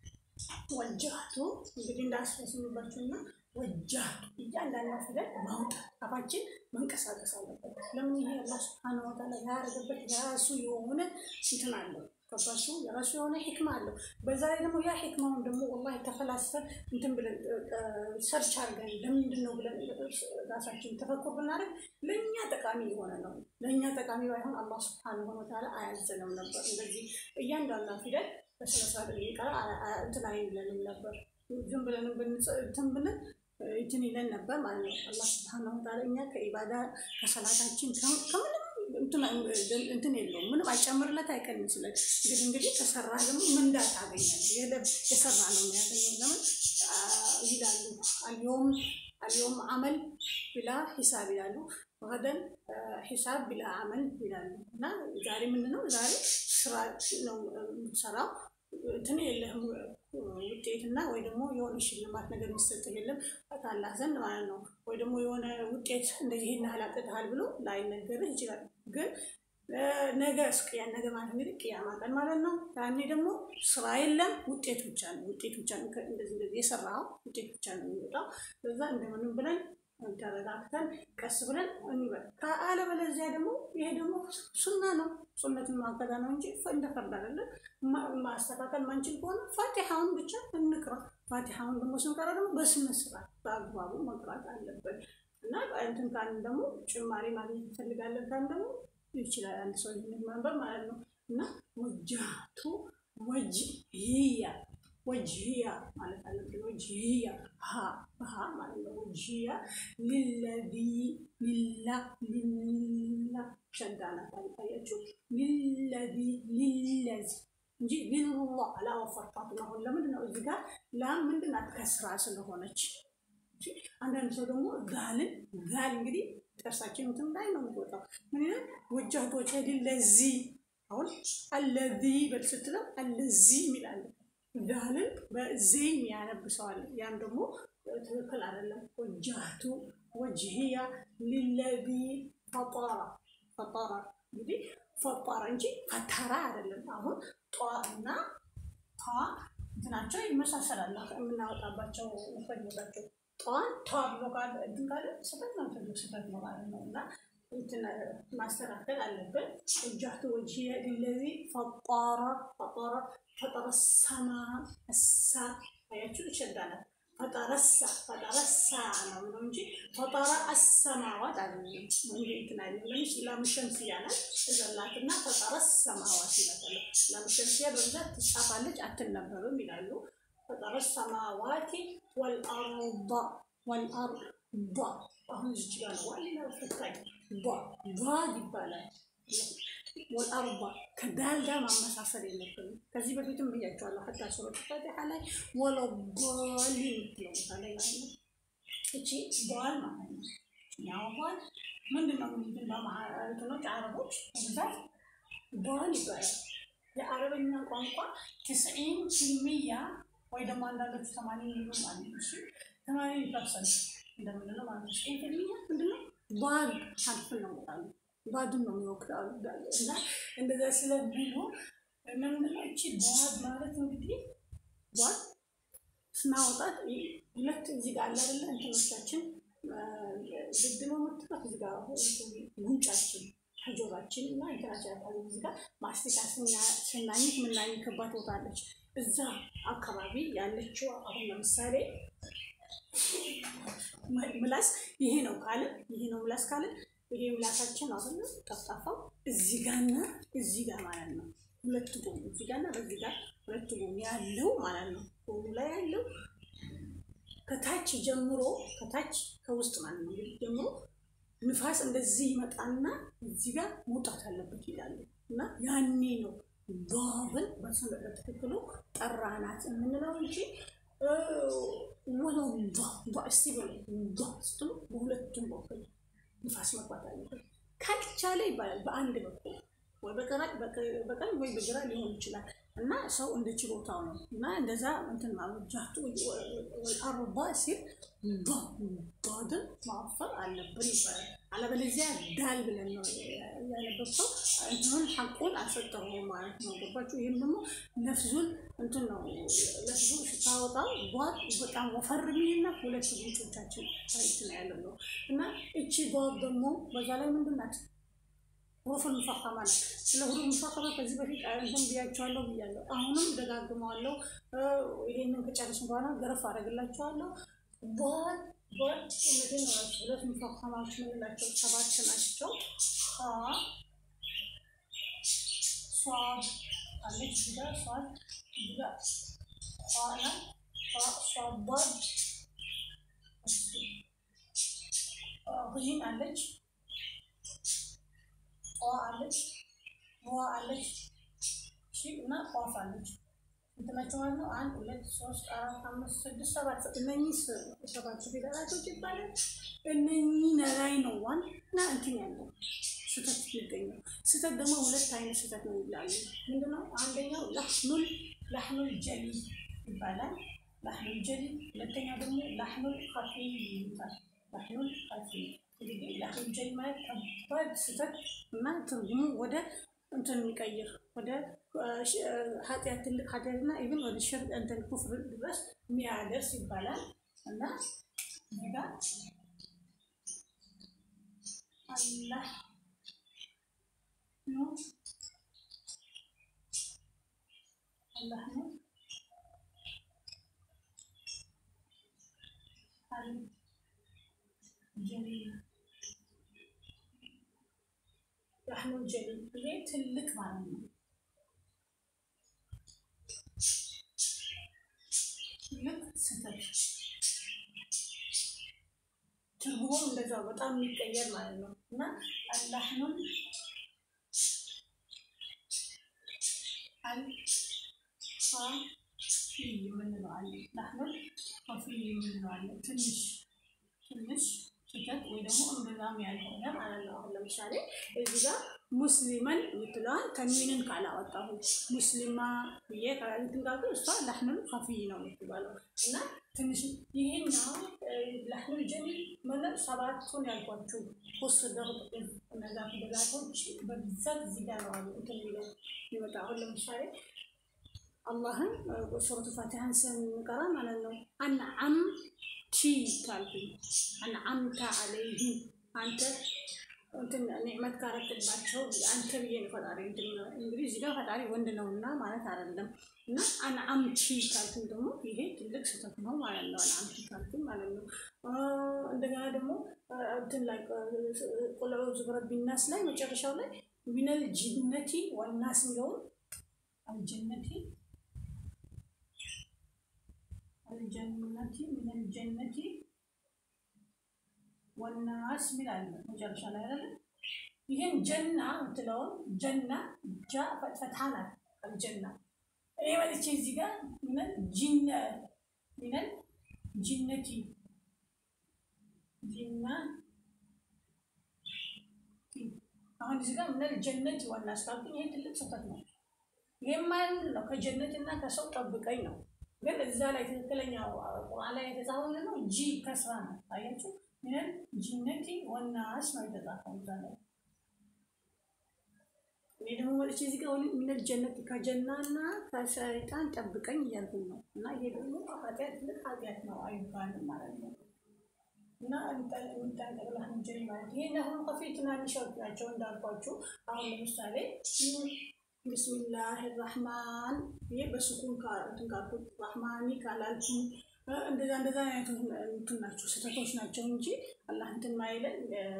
ወጃቱ እንግዲህ እንዳስረዝምባችሁና ወጃቱ እያንዳንዱ ፊደል ማውጣት አፋችን መንቀሳቀስ አለበት። ለምን ይሄ አላህ ሱብሓነሁ ወተዓላ ያደረገበት የራሱ የሆነ እንትን አለው ገባችሁ? የራሱ የሆነ ሂክማ አለው። በዛ ላይ ደግሞ ያ ሂክማውን ደግሞ ወላሂ ተፈላስፈን እንትን ብለን ሰርች አድርገን ለምንድን ነው ብለን ራሳችን ተፈኩር ብናደርግ ለእኛ ጠቃሚ የሆነ ነው። ለእኛ ጠቃሚ ባይሆን አላህ ስብሐነሁ ወተዓላ አያዘንም ነበር። እንደዚህ እያንዳንዷ ፊደል በስነስርዓት የሚቀራ እንትን አይለንም ነበር። ዝም ብለን እንትን ብለን እንትን ይለን ነበር ማለት ነው። አላህ ስብሐነሁ ወተዓላ እኛ ከኢባዳ ከሰላታችን ከምንም እንትን የለውም ምንም አይጨምርለት አይቀንስለት። እንግዲህ እንግዲህ ከሰራ ደግሞ ምንዳ ታገኛለህ። የሰራ ነው የሚያገኘው። ለምን ይላሉ አልዮም አልዮም አመል ብላ ሂሳብ ይላሉ፣ ገደን ሂሳብ ብላ አመል ይላሉ። እና ዛሬ ምንድን ነው ዛሬ ስራ ነው የምትሰራው እንትን የለህም ውጤትና ወይ ደግሞ የሆነ ሽልማት ነገር የሚሰጥ የለም ታላህ ዘንድ ማለት ነው። ወይ ደግሞ የሆነ ውጤት እንደዚህ ይህን ያህል አምጥተሃል ብሎ ላይነገርህ ይችላል። ግን ነገ እስቅያ ነገ ማለት እንግዲህ ቅያማ ቀን ማለት ነው። ያኔ ደግሞ ስራ የለም ውጤት ብቻ ነው። ውጤት ብቻ ነው። እንደዚህ እንደዚህ የሰራው ውጤት ብቻ ነው የሚወጣው። በዛ እንደምንም ብለን ተረጋግተን ቀስ ብለን እንበል። ከአለበለዚያ ደግሞ ይሄ ደግሞ ሱና ነው። ሱነትን ማገዳ ነው እንጂ እንደ ፈርድ አይደለም። ማስተካከል ማንችል ከሆነ ፋቲሃውን ብቻ እንቅራ። ፋቲሃውን ደግሞ ስንቀራ ደግሞ በስነ ስርዓት በአግባቡ መቅራት አለብን እና እንትን ካልን ደግሞ ጭማሪ ማግኘት እንፈልጋለን ካልን ደግሞ ይችላል አንድ ሰው ማንበብ ማለት ነው እና ወጃቱ ወጅህያ ወጅህያ ማለት አለብን። ወጅህያ ሀ ሀ ማለት ነው። ወጅህያ ሊለዚ ሊላ ሊላ ሸዳናት አልታያችሁ ሊለዚ ሊለዚ እንጂ ሊሉላ አላወፈርኳትም። አሁን ለምንድን ነው እዚህ ጋር ላም ምንድን ናት? ከስራ ስለሆነች አንዳንድ ሰው ደግሞ ጋልን ጋል እንግዲህ ጥርሳችን እንትን ላይ ነው የሚወጣው። ምን ይላል? ወጃህቱ ወጅሂ ሊለዚ አሁን አለዚ በል ስትለው አለዚ የሚላለ ጋልን በዜይ የሚያነብሰዋል። ያም ደግሞ ትክክል አይደለም። ወጃህቱ ወጅህያ ሊለዚ ፈጠራ ፈጠራ እንግዲህ ፈጠራ እንጂ ፈተራ አይደለም። አሁን ጧ እና ቷ እንትናቸው ይመሳሰላል። የምናወጣባቸው ፈኞታቸው ጧን ቷ ብሎ ካለ እንትን ካለ ስህተት ነው ትልቅ ስህተት ነው ማለት ነው እና እንትን ማስተካከል አለብን። ወጃህቱ ወጅህየ ሊለዚ ፈጠረ ፈጠረ ፈጠረ ሰማ እሳ አያችሁ ይሸዳናል። ፈጠረሳ ፈጠረሳ ነው ነው እንጂ ፈጠረ አሰማዋት አለ እንጂ እንትን አይደለም። ላምሸምስያ ናት እዘላትና ፈጠረ ሰማዋት ይላል። ላምሸምስያ በብዛት ትጻፋለች አትነበብም ይላሉ። ፈጠረ ሰማዋቲ ወልአርዳ ወልአርዳ አሁን እዚች ጋር ነው ዋና ፈታኝ ባ ባ ይባላል። ወልአርባ ከዳል ጋር ማመሳሰል የለብንም። ከዚህ በፊትም ብያቸዋለሁ። ሀታ ሱረት ፋቲሓ ላይ ወለባሊ የምትለው ቦታ ላይ ማለት ነው። እቺ ባል ማለት ነው። ያው ባል ምንድን ነው? ምንድን በማለትኖች አረቦች በብዛት ባል ይባላል። የአረበኛ ቋንቋ ትስዒን ፊልሚያ ወይ ደግሞ አንዳንዶቹ ተማኒ የሚሉ ማለት ነው። እሱ ተማኒ ፐርሰንት እንደምንለው ማለት ነው። ትስዒን ፊልሚያ ምንድነው? ባል ሀልፍን ነው ቃሉ ባዱን ነው የሚወክለው እና እንደዛ ስለሚሉ ምንድነው እቺ ባድ ማለት እንግዲህ ባድ ስናወጣት ሁለት እዚህ ጋር አለ አይደለ እንትኖቻችን ግድ ነው የምትባት እዚህ ጋር ጉንጫችን ከጆሯችን እና እንትናችን ያለ እዚህ ጋር ማስቲካ ስናኝክ የምናኝክባት ቦታ አለች። እዛ አካባቢ ያለችው አሁን ለምሳሌ ምላስ ይሄ ነው ካልን ይሄ ነው ምላስ ካልን ይሄ ምላሳችን አሁን ጠፍጣፋው እዚህ ጋርና እዚህ ጋር ማለት ነው። ሁለት ጎን እዚህ ጋርና በዚህ ጋር ሁለት ጎን ያለው ማለት ነው። ጎኑ ላይ ያለው ከታች ጀምሮ ከታች ከውስጥ ማለት ነው እንግዲህ ጀምሮ ንፋስ እንደዚህ ይመጣና እዚህ ጋር መውጣት አለበት ይላሉ እና ያኔ ነው ባብን በትክክሉ ጠራናት የምንለው እንጂ ወለው እስቲ በ ስትሉ በሁለቱም በኩል ንፋስ መግባት አለበት። ካልቻለ ይባላል በአንድ በኩል ወይ በቀኝ ወይ በግራ ሊሆን ይችላል እና ሰው እንደ ችሎታው ነው እና እንደዛ እንትን ማመጃቱ አርባ ሲል ባድን ማፈር አለብን ይባላል። አለበለዚያ ዳል ብለን ነው ያነበብከው እንትኑን ሐቁን አልሰጠሁም ማለት ነው። ገባችሁ? ይህም ደግሞ ነፍዙን እንትን ነው ነፍዙን ስታወጣው ጓድ በጣም ወፈር የሚልና ሁለት ጉንጮቻችን እንትን ያለው ነው እና እቺ ጓድ ደግሞ በዛ ላይ ምንድን ናት? ሁሩፍ ሙፈኸማ ነው። ስለ ሁሩፍ ሙፈኸማ ከዚህ በፊት እንትን ብያቸዋለሁ ብያለሁ። አሁንም ደጋግመዋለሁ። ይሄንን ከጨረስን በኋላ ገረፍ አደርግላቸዋለሁ። ቧድ ቧድ እነዚህን ሁለት ሙፈኸማዎች የምንላቸው ሰባት ናቸው። ሀ ሷድ አለች እዚህ ጋር ሷድ እዚህ ጋር ኋ ናት። ሷድ ቧድ ይህን አለች ቋ አለች ዋ አለች እሺ እና ቋፍ አለች እንትናቸው ማለት ነው። አንድ ሁለት ሶስት አራት አምስት ስድስት ሰባት እነኚህ ሰባት ፊደላቶች ይባላል። እነኚህ ላይ ነው ዋና እንትን ያለው ስህተት የሚገኘው። ስህተት ደግሞ ሁለት አይነት ስህተት ነው ይላሉ። ምንድነው? አንደኛው ላህኑል ላህኑል ጀሊ ይባላል። ላህኑል ጀሊ። ሁለተኛው ደግሞ ላህኑል ከፊ ይባላል። ላህኑል ከፊ እንግዲህ ላህኑል ጀሊ ማለት ከባድ ስህተት እና ትርጉሙ ወደ እንትን የሚቀይር ወደ ኃጢአት ትልቅ ኃጢአትና ኢቭን ወደ ሽርክ እንትን ኩፍር ድረስ የሚያደርስ ይባላል እና እዚህ ጋር አላህ ነው አላህ ነው ጀሊል ላህኑል ጀሊል ይሄ ትልቅ ማለት ነው። ትልቅ ስህተት ትርጉሙም እንደዛው በጣም የሚቀየር ማለት ነው እና አላህኑል አልፋፊ የምንለው አለ። ላህኑል ፋፊ የምንለው አለ። ትንሽ ትንሽ ስህተት ወይ ደግሞ እምብዛም ያልሆነ ማለት ነው። አሁን ለምሳሌ እዚህ ጋር ሙስሊመን የምትለዋን ተንዊንን ካላወጣሁ ሙስሊማ ብዬ እንትን ካልኩ እሷ ላህኑል ኸፊይ ነው የምትባለው እና ትንሽ ይሄኛው ላህኑል ጀሊል ማለት ሰባቱን ያልኳችሁ ሶስት ደርብ እነዛ ፊደላቶች በብዛት እዚህ ጋር ነው እንትን የሚለው ይመጣ። አሁን ለምሳሌ አላህን ሱረቱ ፋቲሃን ስንቀራ ማለት ነው አንዓም ቲ ካልኩኝ አንዓምታ አለይህም አንተ እንትን ኒዕመት ካረክባቸው አንተ ብዬ ነው ፈጣሪ እንግዲህ እዚህ ጋር ፈጣሪ ወንድ ነው እና ማለት አይደለም። እና አንዓምቲ ካልኩኝ ደግሞ ይሄ ትልቅ ስህተት ነው ማለት ነው። አንዓምቲ ካልኩኝ ማለት ነው። እንደገና ደግሞ እንትን ላይ ቁል አዑዙ ቢረቢናስ ላይ መጨረሻው ላይ ሚነል ጅነቲ ወናስ የሚለውን አልጀነቲ አልጀነቲ ሚነል ጀነቲ ወናስ ሚል አለ መጨረሻ ላይ አይደለ? ይህን ጀና የምትለውን ጀና ጃ ፈትሐ ናት። አልጀና እኔ መጥቼ እዚህ ጋር ሚነል ጂነ ሚነል ጂነቲ ጂና አሁን እዚህ ጋር ሚነል ጀነቲ ወናስ ካልኩኝ ይህ ትልቅ ስህተት ነው። ይህም ማለት ነው ከጀነትና ከሰው ጠብቀኝ ነው። ግን እዛ ላይ ትክክለኛው ቁርአን ላይ የተጻፈው ነው ጂ ከስራ ነው። አያችሁ ሚነል ጂነቲ ወናስ ነው የተጻፈው እዛ ላይ። እኔ ደግሞ ወጥቼ እዚህ ጋር ሚነል ጀነት ከጀናና ከሰይጣን ጠብቀኝ እያልኩኝ ነው። እና ይሄ ደግሞ ኃጢአት ትልቅ ኃጢአት ነው አይባልም ማለት ነው። እና እንጠንቀቅላህ እንጀሪ ማለት ይሄ አሁን ከፊ ትናንሾች ናቸው እንዳልኳችሁ። አሁን ለምሳሌ ቢስሚላህ ራህማን ይሄ በሱኩን እንትን ካልኩት ራህማኒ ካላልኩኝ እንደዛ እንደዛ አይነት እንትን ናቸው ስህተቶች ናቸው እንጂ አላህ እንትን ማይለን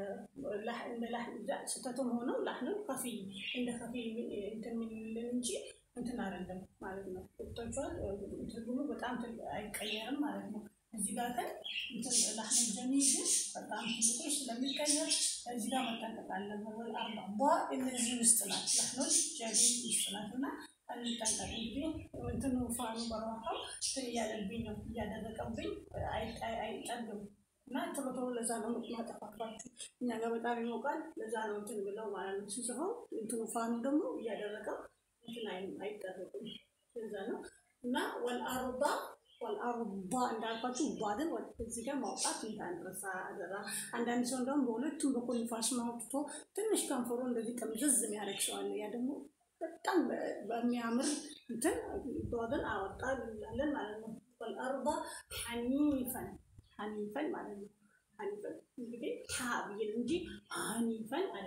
ስህተቱም ሆነው ላህንም ከፊ እንደ ከፊ እንትን የሚልን እንጂ እንትን አይደለም ማለት ነው። ቁጥቶቿል ትርጉሙ በጣም አይቀየርም ማለት ነው። እዚህ ጋር ግን እንትን ላህንም ጀሚል ግን በጣም ትልቆች ስለሚቀየር እዚህ ጋር መጠንቀቅ አለብን። አርባ ቧ እነዚህ ውስጥ ናት ላህኖች ጀሚል ውስጥ ናት እና እንጠንቀቅ እንግዲህ እንትኑ ፋኑ በረዋታው እንትን እያለብኝ ነው እያደረቀብኝ አይጠግም እና ቶሎ ቶሎ ለዛ ነው ማጠፋፋችሁ እኛ ጋር በጣም ይሞቃል። ለዛ ነው እንትን ብለው ማለት ነው ሲጽፈው እንትኑ ፋኑ ደግሞ እያደረቀው እንትን አይጠርቅም። ለዛ ነው እና ወልአርባ ወልአርባ እንዳልኳችሁ ባድን እዚህ ጋር ማውጣት እንዳንረሳ አደራ። አንዳንድ ሰው እንደውም በሁለቱም በኩል ንፋስ ማውጥቶ ትንሽ ከንፈሮ እንደዚህ ጠምዘዝ የሚያደርግ ሰው አለ። ያ ደግሞ በጣም በሚያምር እንትን ባድን አወጣ እንላለን ማለት ነው። ወልአርባ ሐኒፈን ሐኒፈን ማለት ነው። ሐኒፈን እንግዲህ ሀ ብዬ እንጂ ሐኒፈን አይደለም።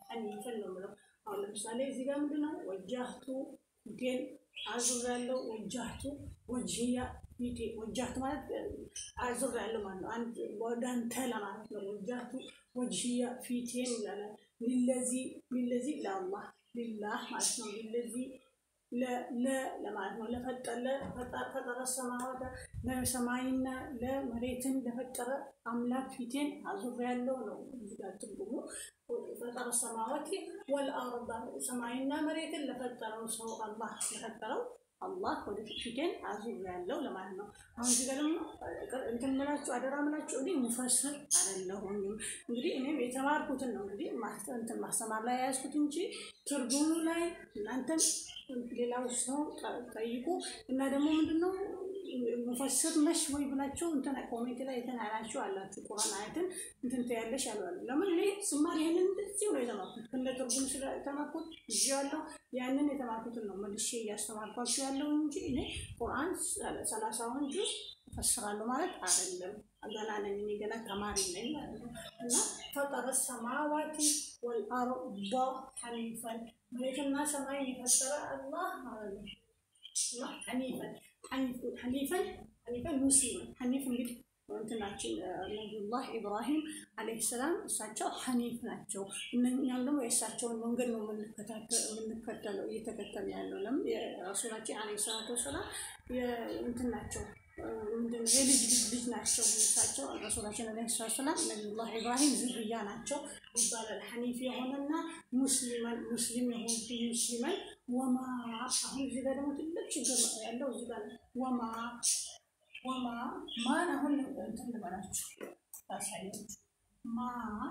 ሐኒፈን ነው የምለው። አሁን ለምሳሌ እዚህ ጋር ምንድን ነው ወጃህቱ ፊቴን አዙሬያለሁ። ወጃህቱ ወጅህያ ፊቴ ወጃህቱ ማለት አዙሬያለሁ ማለት ነው። አንድ ወደ አንተ ለማለት ነው። ወጃህቱ ወጅህያ ፊቴን ይላል። ሊለዚ ሊለዚ ለአላህ ሊላህ ማለት ነው። ሊለዚ ለማለት ነው። ለፈጠረ ሰማዋት ለሰማይና ለመሬትን ለፈጠረ አምላክ ፊቴን አዙሬያለሁ ነው እዚህ ጋር ትርጉሙ። ፈጠረ ሰማዋት ወልአርዳ ሰማይና መሬትን ለፈጠረው ሰው አላህ ለፈጠረው አላህ ወደ ፊቴን አዙሬያለሁ ለማለት ነው። አሁን እዚህ ጋር ደግሞ እንትን ምላችሁ አደራ ምላችሁ እኔ ሙፈስር አይደለሁኝም። እንግዲህ እኔም የተማርኩትን ነው እንግዲህ እንትን ማስተማር ላይ የያዝኩት እንጂ ትርጉሙ ላይ እናንተም ሌላው ሰው ጠይቁ እና ደግሞ ምንድነው ሙፈስር ነሽ ወይ ብላችሁ እንትን ኮሜንት ላይ እንትን አላችሁ አላችሁ ቁርአን አያትን እንትን ትያለሽ አልዋሉ። ለምን እኔ ስማር ይህንን እንደዚሁ ነው የተማርኩት እንደ ትርጉም ስለተማርኩት እዚ ያለው ያንን የተማርኩትን ነው መልሼ እያስተማርኳችሁ ያለው እንጂ እኔ ቁርአን ሰላሳውን ጁዝ እፈስራለሁ ማለት አይደለም። ገና ነኝ እኔ ገና ተማሪ ነኝ ማለት ነው። እና ፈጠረ ሰማዋቲ ወልአርዳ ሐኒፈን መሬትና ሰማይ የፈጠረ አላህ ማለት ነው። እና ሐኒፈን ሐኒፈን ሐኒፈን ሙስሊምን ሐኒፍ እንግዲህ እንትናችን ነቢዩላህ ኢብራሂም ዓለይሂ ሰላም እሳቸው ሐኒፍ ናቸው። እኛም ደግሞ የእሳቸውን መንገድ ነው የምንከተለው እየተከተል ያለው ለምን የረሱላችን ዓለይሂ ሰላቱ ወሰላም እንትን ናቸው ምንድን ነው የልጅ ልጅ ልጅ ናቸው። እሳቸው ረሱላችን ዓለይሂ ሰላቱ ወሰላም ነቢዩላህ ኢብራሂም ዝርያ ናቸው ይባላል። ሐኒፍ የሆነና ሙስሊመን ሙስሊም የሆኑ ሙስሊመን ወማ አሁን እዚህ ጋር ደግሞ ትልቅ ችግር ያለው እዚህ ጋር ወማ ወማ ማን አሁን እንትን ልበላችሁ ታሳያችሁ ማ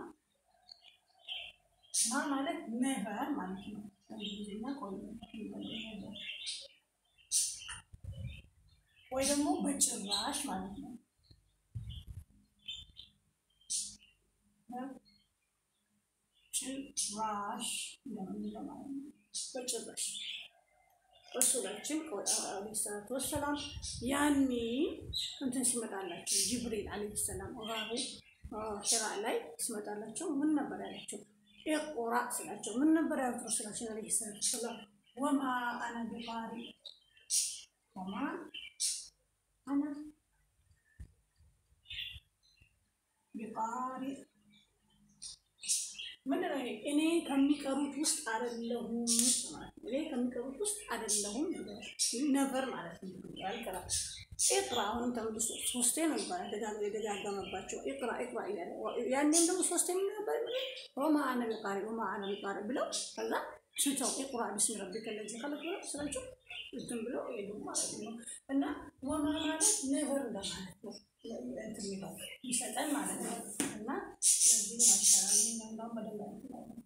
ማ ማለት ነቨር ማለት ነው። እንግሊዝኛ ወይ ደግሞ በጭራሽ ማለት ነው። ጭራሽ እንደምንለው ማለት ነው። በጭራሽ ረሱላችን ዓለይሂ ሰላቱ ወሰላም ያኔ እንትን ሲመጣላቸው ጅብሪል ዓለይሂ ሰላም ራሁ ሒራ ላይ ሲመጣላቸው ምን ነበር ያላቸው? ኢቅራ ስላቸው ምን ነበር ያሉት ረሱላችን ዓለይሂ ሰላቱ ወሰላም? ወማ አነ ቢቃሪ ወማ አነ ቢቃሪ ምንድን ነው? እኔ ከሚቀሩት ውስጥ አይደለሁም ማለት ነው። እኔ ከሚቀሩት ውስጥ አይደለሁም ነበር ማለት ነው። ያልቀራ ኢቅራ አሁንም ተመልሶ ሶስቴ ነው ይባላል። ደጋግሞ የደጋገመባቸው ኢቅራ ኢቅራ እያለ ያኔም ደግሞ ሶስቴ ምን ነበር ወማ አነ ቢቃሪ ወማ አነ ቢቃሪ ብለው ከዛ ስተው ኢቅራ ቢስሚ ረቢከ ለዚ ከለክ ብለው ስላቸው እንትን ብለው ሄዱ ማለት ነው። እና ወማ ማለት ነበር እንደማለት ነው እንትን የሚለው ይሰጠን ማለት ነው። እና ለዚህ ማሻራል እንዳም በደንብ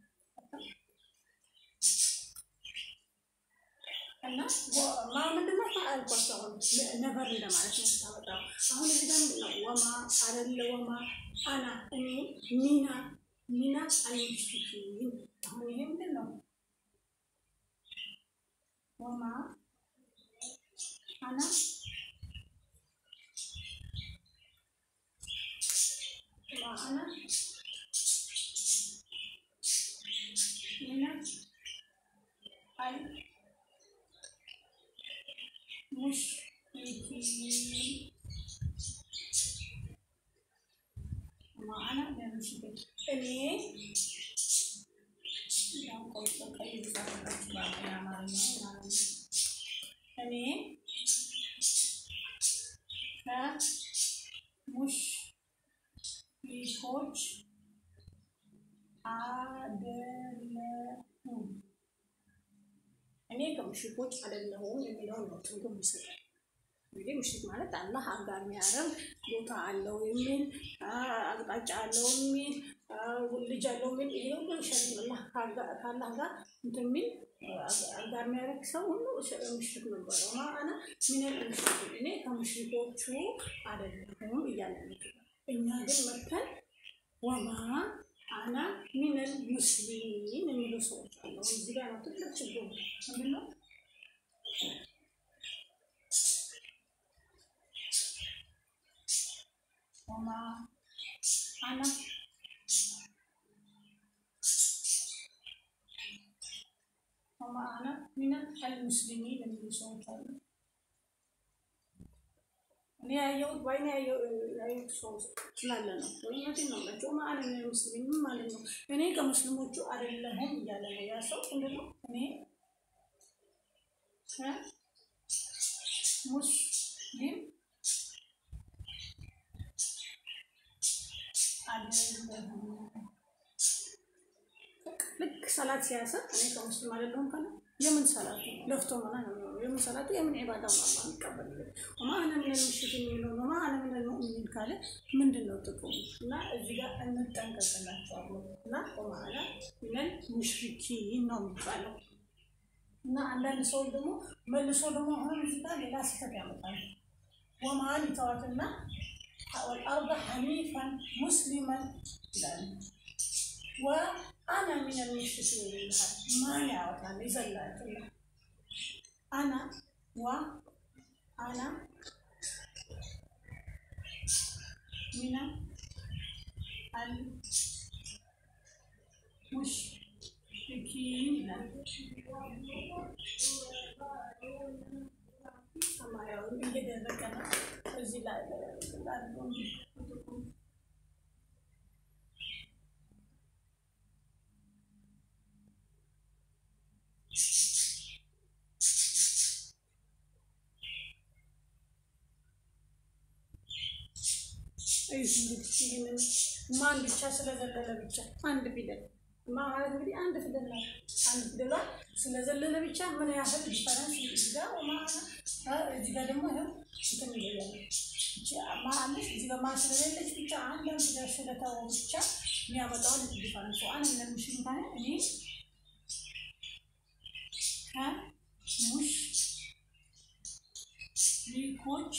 እና ማ ምንድነው አልኳቸው። አሁን ነበር እንደማለት ነው የምታመጣው። አሁን እዚህ ጋር ምንድን ነው ወማ አደለ ወማ አና እኔ ሚና ሚና አልሙሽሪኪን አሁን ይሄ ምንድን ነው ወማ አና معنا من المشركين معنا من المشركين እኔ እኔ ከሙሽ ሰዎች አይደለሁም። እኔ ከሙሽሪኮች አይደለሁም የሚለውን ነው ትርጉም ይሰጣል። እንግዲህ ሙሽሪክ ማለት አላህ አጋር የሚያደርግ ቦታ አለው የሚል አቅጣጫ አለው የሚል ልጅ አለው የሚል ይሄ ሁሉ ሸሪክ አላህ ከአላህ ጋር እንትን የሚል አጋር የሚያደርግ ሰው ሁሉ ሙሽሪክ ነበረ። ማአና ሚነል ሙሽሪኪን እኔ ከሙሽሪኮቹ አይደለሁም እያለ ነው። እኛ ግን መጥተን ወማ አና ሚነል ሙስሊሚን የሚሉ ሰዎች አሉ። እዚህ ጋር ነው ትልቅ ችግር ምንድን ነው? ወማ አና ወማ አና ሚነል ሙስሊሚን የሚሉ ሰዎች አሉ። እኔ ያየሁት በዓይኔ ያየሁት ሰው ስላለ ነው። እውነቴን ነው የምላቸው። ወማ አና ሚነል ሙስሊሚን ማለት ነው እኔ ከሙስሊሞቹ አይደለሁም እያለ ነው ያ ሰው። ምንድን ነው እኔ ሙስሊም ልክ ሰላት ሲያሰብ እኔ ከሙስሊም አይደለሁም ካለ የምን ሰላቱ ለፍቶ መና ነው የሚሆነው። የምን ሰላቱ የምን ዒባዳው ነው አላህ የሚቀበልበት። ወማ አነ ሚነል ሙሽሪኪን የሚለው ወማ አነ ሚነል ሙእሚኒን ካለ ምንድን ነው ጥቅሙ? እና እዚህ ጋር እንጠንቀቅላቸዋለሁ እና ወማ አነ ሚነል ሙሽሪኪን ነው የሚባለው። እና አንዳንድ ሰዎች ደግሞ መልሶ ደግሞ አሁን እዚህ ጋር ሌላ ስህተት ያመጣል። ወማን ይተዋትና ወልአርض ሐኒፈን ሙስሊመን ይላል። ወአና ሚነል ሙሽሪኪን ይልሃል። ማን ያወጣል? ይዘላል። አና ወ አና ሚነ አል ሙሽሪኪን ይላል። ሰማያዊ እየደረቀ ነው። እዚህ ላይ ይህንን ማን ብቻ ስለዘለለ ብቻ አንድ ፊደል ማ ማለት እንግዲህ አንድ ፊደል ነው። አንድ ፊደሏ ስለዘለለ ብቻ ምን ያህል ዲፈረንስ እዚህ ጋር እዚህ ጋር ደግሞ ይኸው እንትን ይለያል። ማ አለች እዚህ ጋር ማ ስለሌለች ብቻ አንዳንድ ፊደል ስለተወ ብቻ የሚያመጣውን ዲፈረንስ አን ለምሽ ካለ እኔ ከሙሽ ሪኮች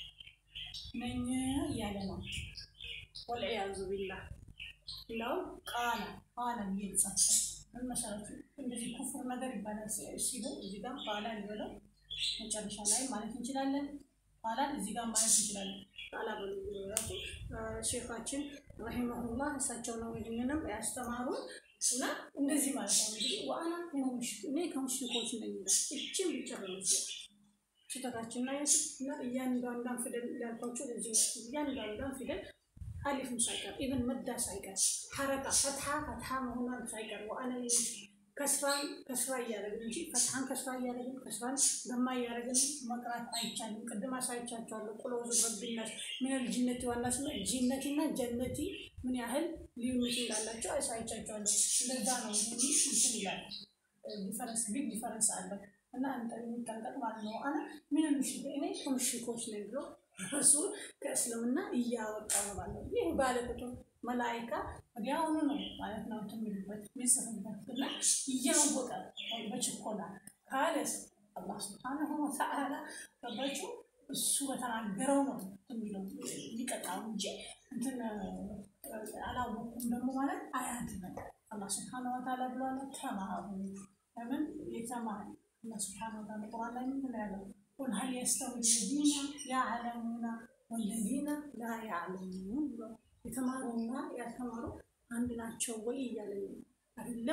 ነኝ እያለ ነው። ወልዕያዙ ቢላህ ለው ቃለ ቃለ የሚል ጻፈ። ምን መሰረቱ እንደዚህ ኩፍር ነገር ይባላል ሲሉ እዚህ ጋር ቃላ ሊበለው መጨረሻ ላይ ማለት እንችላለን። ቃላን እዚህ ጋር ማለት እንችላለን። ቃላ በሉ ራሱ ሼኻችን ረሂመሁላህ እሳቸው ነው ይህንንም ያስተማሩን እና እንደዚህ ማለት ነው እንግዲህ ወአና እኔ ከሙሽሪኮች ነኝ ይላል። እችን ብቻ በመስለት ስህተታችን ላይ እና እያንዳንዷን ፊደል ያልኳቸው እዚህ እያንዳንዷን ፊደል አሊፍም ሳይቀር ኢቨን መዳ ሳይቀር ሐረካ ፈትሐ ፈትሐ መሆኗን ሳይቀር ወአነ ከስራን ከስራ እያደረግን እንጂ ፈትሐን ከስራ እያደረግን ከስራን ገማ እያደረግን መቅራት አይቻልም። ቅድም አሳይቻቸዋለሁ። ቁል አዑዙ ቢረቢን ናስ ሚነል ጂነቲ ወናስ ጂነቲና ጀነቲ ምን ያህል ልዩነት እንዳላቸው አሳይቻቸዋለሁ። እንደዛ ነው እንትን ይላል። ዲፈረንስ ቢግ ዲፈረንስ አለ እና የሚጠንቀቅ ማለት ነው። አነ ምን ምሽግ እኔ ከምሽኮች ነኝ ብሎ እሱ ከእስልምና እያወጣ ነው ባለው ይህ ባለቁጡ መላይካ ወዲያውኑ ነው ማለት ነው ትምልበት ሚጽፍበት እና እያወቀ በችኮላ ካለስ አላህ ስብሓነሁ ወተዓላ ገባችሁ እሱ በተናገረው ነው የሚለው ሊቀጣው እንጂ እንትን አላወኩም ደግሞ ማለት አያድንም። አላህ ስብሓነሁ ወተዓላ ብሏል፣ ተማሩ። ለምን የተማረ አላህ ስብሓነሁ ወተዓላ ቁርአን ላይ ምን ያለው ቁል ሀል የስተዊ ለዚነ ያዕለሙና ወለዚነ ላ ያዕለሙን ብሎ የተማሩና ያልተማሩ አንድ ናቸው ወይ እያለ አይደለም።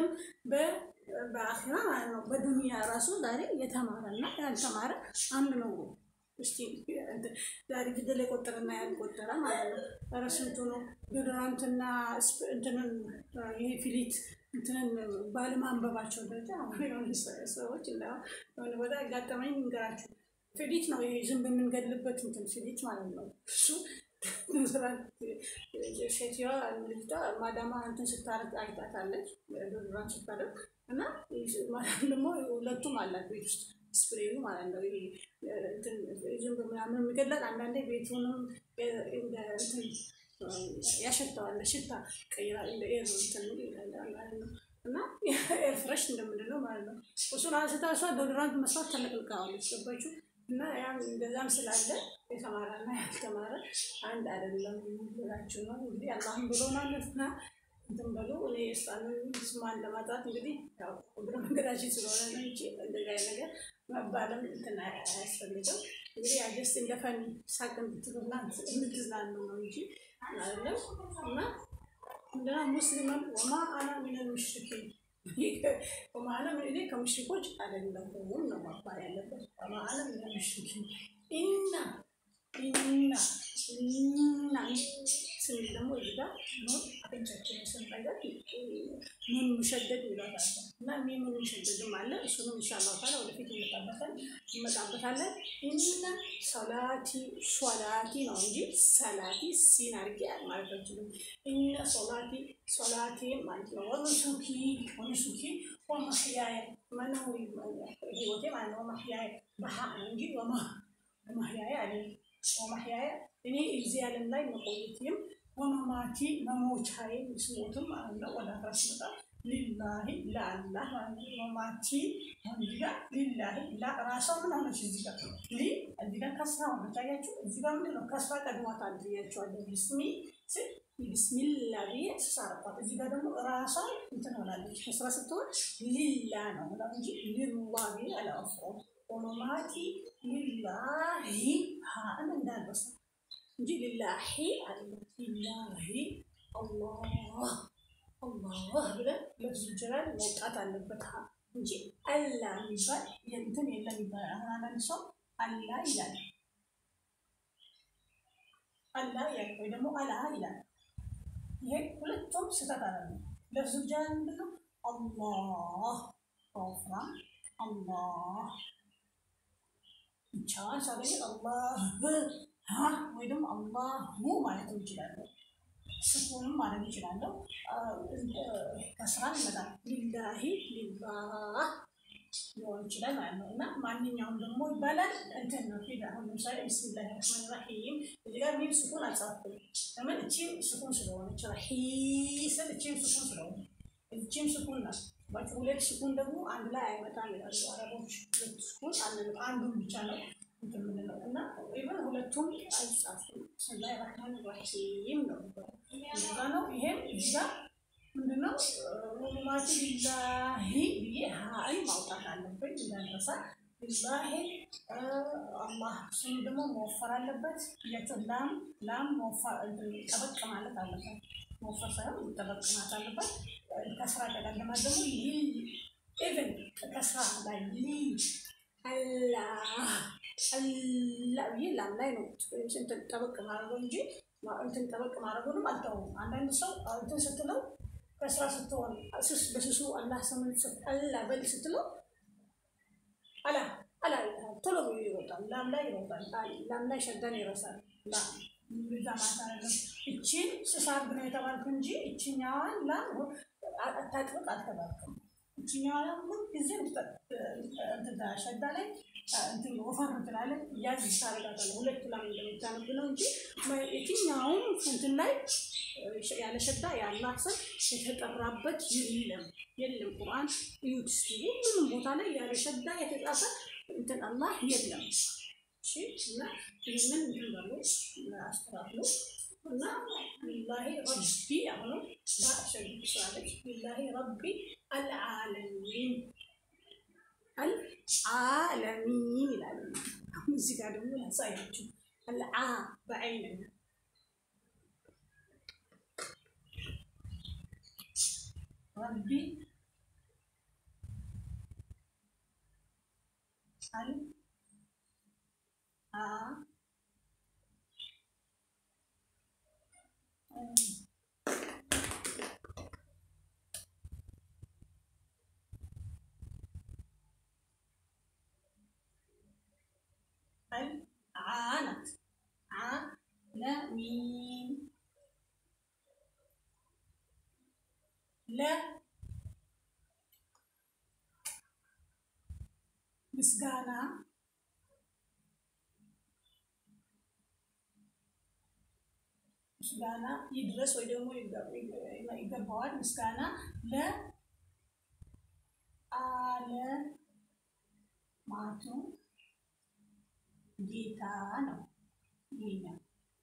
በአኺራ ማለት ነው። በዱንያ ራሱ ዛሬ የተማረና ያልተማረ አንድ ነው። እስቲ ዛሬ ፊደል የቆጠረና ያልቆጠረ ማለት ነው። ኧረ ስንቱ ነው ዶዶራንትና እንትንን ይሄ ፊሊት እንትንን ባለማንበባቸው ደረጃ አሁን የሆኑ ሰዎች የሆነ ቦታ ያጋጠመኝ ንገራችሁ። ፊሊት ነው ይሄ ዝንብ የምንገድልበት እንትን ፊሊት ማለት ነው እሱ ሴትዮዋ ልጅቷ ማዳማ እንትን ስታረግ አይታታለች። ዶዶራንት ስታደርግ እና ማዳም ደግሞ ሁለቱም አላት ቤት ውስጥ ስፕሬዩ ማለት ነው። ይሄ ዝንብ ምናምን የሚገድላት አንዳንዴ ቤቱንም እንትን ያሸተዋል። ሽታ ቀይራ እንደ ኤር እንትን ማለት ነው እና ኤር ፍሬሽ እንደምንለው ማለት ነው። እሱን አንስታ እሷ ዶዶራንት መስራት ተለቅልቃዋለች። ገባችሁ? እና ያም እንደዛም ስላለ የተማረና ያልተማረ አንድ አይደለም ብላችሁ ነው እንግዲህ አላህም ብሎናል እና እንትን በሉ። እኔ እስላምን ስሟን ለማጥራት እንግዲህ ያው እግረ መንገዳችን ስለሆነ ነው እንጂ እንደዚህ አይነት ነገር መባለም እንትን አያስፈልግም። እንግዲህ አጀስት እንደፈን ሳቅ እንድትሉና እንድትዝናኑ ነው እንጂ አይደለም እና እንደና ሙስሊመን ወማ አና ሚነል ሙሽሪኪን ወማለም እኔ ከሙሽሪኮች አይደለሁም ነው መባል ያለበት። ወማለም ሙሽሪኪ ኢና ኢና ኢና ስንል ደግሞ እዚህ ጋር ኑን አፍንጫችን ስንጠገር ኑን ሙሸደድ ይላታል እና ሚ ኑን ሙሸደድም አለ። እሱንም ኢንሻአላህ ታላ ወደፊት እንመጣበታለን እንመጣበታለን። ኢና ሶላቲ ሶላቲ ነው እንጂ ሰላቲ ሲን አድርጌ ማለት አንችልም። ኢነ ሶላቲ ሶላቴ ማለት ነው። ወኑሱኪ ወኑሱኪ ወመሕያየ መኖሪ ህይወቴ ማለት ነው። ወመሕያየ በሀ ነው እንጂ ወመሕያየ አለ ወመሕያየ እኔ እዚህ ዓለም ላይ መቆየቴም ወመማቲ መሞቻዬ ስሞትም ማለት ነው። ወደ አፍራ ስመጣ ሊላሂ ለአላህ ማለት ነው። መማቲ እዚህ ጋር ሊላሂ ራሷ ምን ሆነች? እዚህ ጋር ሊ እዚህ ጋር ከስራ ሆነች። አያችሁ እዚህ ጋር ምንድን ነው ከስራ ቀድሟታል ብያቸዋለሁ። ብስሚ ስል ቢስሚላ ብዬ ስሳረኳት እዚህ ጋር ደግሞ ራሷ እንትን ሆናለች። ከስራ ስትሆን ሊላ ነው እንጂ ሊላ ብዬ አላወፍረውም። ወመማቲ ሊላሂ ሀን እንዳልበሳ እንጂ ሊላሂ አለ ሊላሂ አላህ አላህ ብለን ለብዙ ጀላል መውጣት አለበት እንጂ አላ የሚባል እንትን የለም ይባላል። አሁን አንዳንድ ሰው አላ ይላል አላ ይላል ወይ ደግሞ አላ ይላል። ይሄ ሁለቱም ስህተት አለ። ለብዙ ጀላል ምንድን ነው? አላህ በወፍራም አላህ ብቻዋን ሳገኘ አላህ ወይ ደግሞ አላሁ ማለት እንችላለሁ። ስኩንም ማድረግ ይችላለሁ። ከስራ ይመጣል። ሊላሂ ሊላህ ሊሆን ይችላል ማለት ነው። እና ማንኛውም ደግሞ ይባላል እንትን ነው ፊት አሁን ለምሳሌ ብስሚላሂ ረህማን ራሂም እዚህ ጋር ሚም ስኩን አልጻፍኩም። ለምን እቺም ስኩን ስለሆነች ረሂ ስል እቺም ስኩን ስለሆነ እቺም ስኩን ናት። ባጭ ሁለት ስኩን ደግሞ አንድ ላይ አይመጣም ይላሉ አረቦች። ሁለት ስኩን አንዱን ብቻ ነው እንትን የምንለው እና ኢቨን ሁለቱም አይጻፍም። ብስሚላሂ ረህማን ራሂም ነው እንደዛ ነው። ይሄም እዚህ ጋር ምንድነው ወማቲ ሊላሂ ብዬ ሀይ ማውጣት አለብኝ እንዳንረሳ። ሊላሂ አላህ ስሙ ደግሞ መወፈር አለበት ብያቸው። ላም ላም ጠበቅ ማለት አለበት። መወፈር ሳይሆን ጠበቅ ማለት አለበት። ከስራ ቀዳለማት ደግሞ ኢቨን ከስራ ላይ ሊ አላህ አላ ብዬ ላም ላይ ነው እንትን ጠበቅ ማድረገው እንጂ እንትን ጠበቅ ማድረጉንም አልተውም። አንዳንድ ሰው እንትን ስትለው ከስራ ስትሆን በስሱ አላህ ስምን አላ በል ስትለው አላ አላ ቶሎ ብሎ ይሮጣል። ላም ላይ ይሮጣል። ላም ላይ ሸዳን ይረሳል። ዛ ማታረገም እቺን ስሳር ብነ የተባልክ እንጂ እችኛዋን ላም አታጥብቅ አልተባልክም። እችኛዋ ላም ሁል ጊዜ ሸዳ ላይ ወፈር ትላለች። ያዝ ታረጋታለህ። ሁለቱ ላም እንደምታነብ ነው እንጂ የትኛውም እንትን ላይ ያለ ሸዳ የአላህ ስም የተጠራበት የለም የለም። ቁርአን እዩት እስኪ ሁሉንም ቦታ ላይ ያለ ሸዳ የተጻፈ እንትን አላህ የለም። እሺ እና ይህንን እንትን በሉ አስተካክሉ እና ሊላሂ ረቢ አሁንም በሸግ ስላለች ሊላሂ ረቢ አልዓለሚን አልዓለሚን ይላል። አሁን እዚህ ጋር ደግሞ ያሳያችሁ አልዓ በዐይን ረቢ አል አ عانت عالمين لا ምስጋና ምስጋና ይድረስ ወይ ደግሞ ይገባዋል። ምስጋና ለዓለማቱ ጌታ ነው። ይሄኛው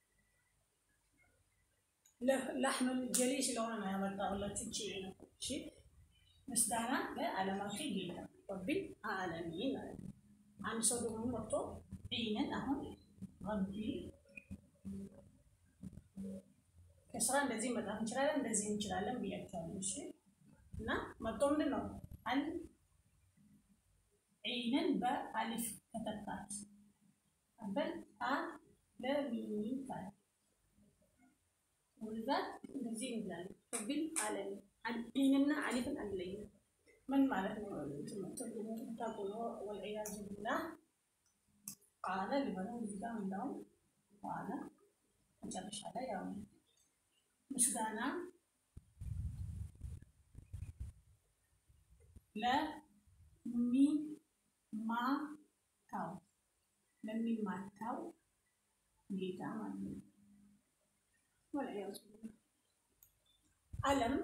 ለሕመም ጀሌ ስለሆነ ነው ያመጣሁላችሁ። እቺ ነው እሺ። ምስጋና ለዓለማቱ ጌታ ረቢል ዓለሚን ማለት ነው። አንድ ሰው ደግሞ መጥቶ ይህንን አሁን ረቢ ከስራ እንደዚህ መጣፍ እንችላለን፣ እንደዚህ እንችላለን ብያቸዋለሁ። እሺ እና መጥቶ ምንድን ነው አል ዒንን በአሊፍ ከተካት አበል አ ለሚን ካል ወዛት እንደዚህ እንላለን። ቢል አለም ዒንና አሊፍን አንለይም። ምን ማለት ነው? ትርጉሙ ታውቁ ነው። ወልዒያዙ ቢላህ ቃለ ሊበለው እዚህ ጋር እንዳውም ቃለ መጨረሻ ላይ ያው ምስጋና ለሚማታው ለሚማታው ጌታ ማለት ነው። ወልዒያዙ ቢላህ አለም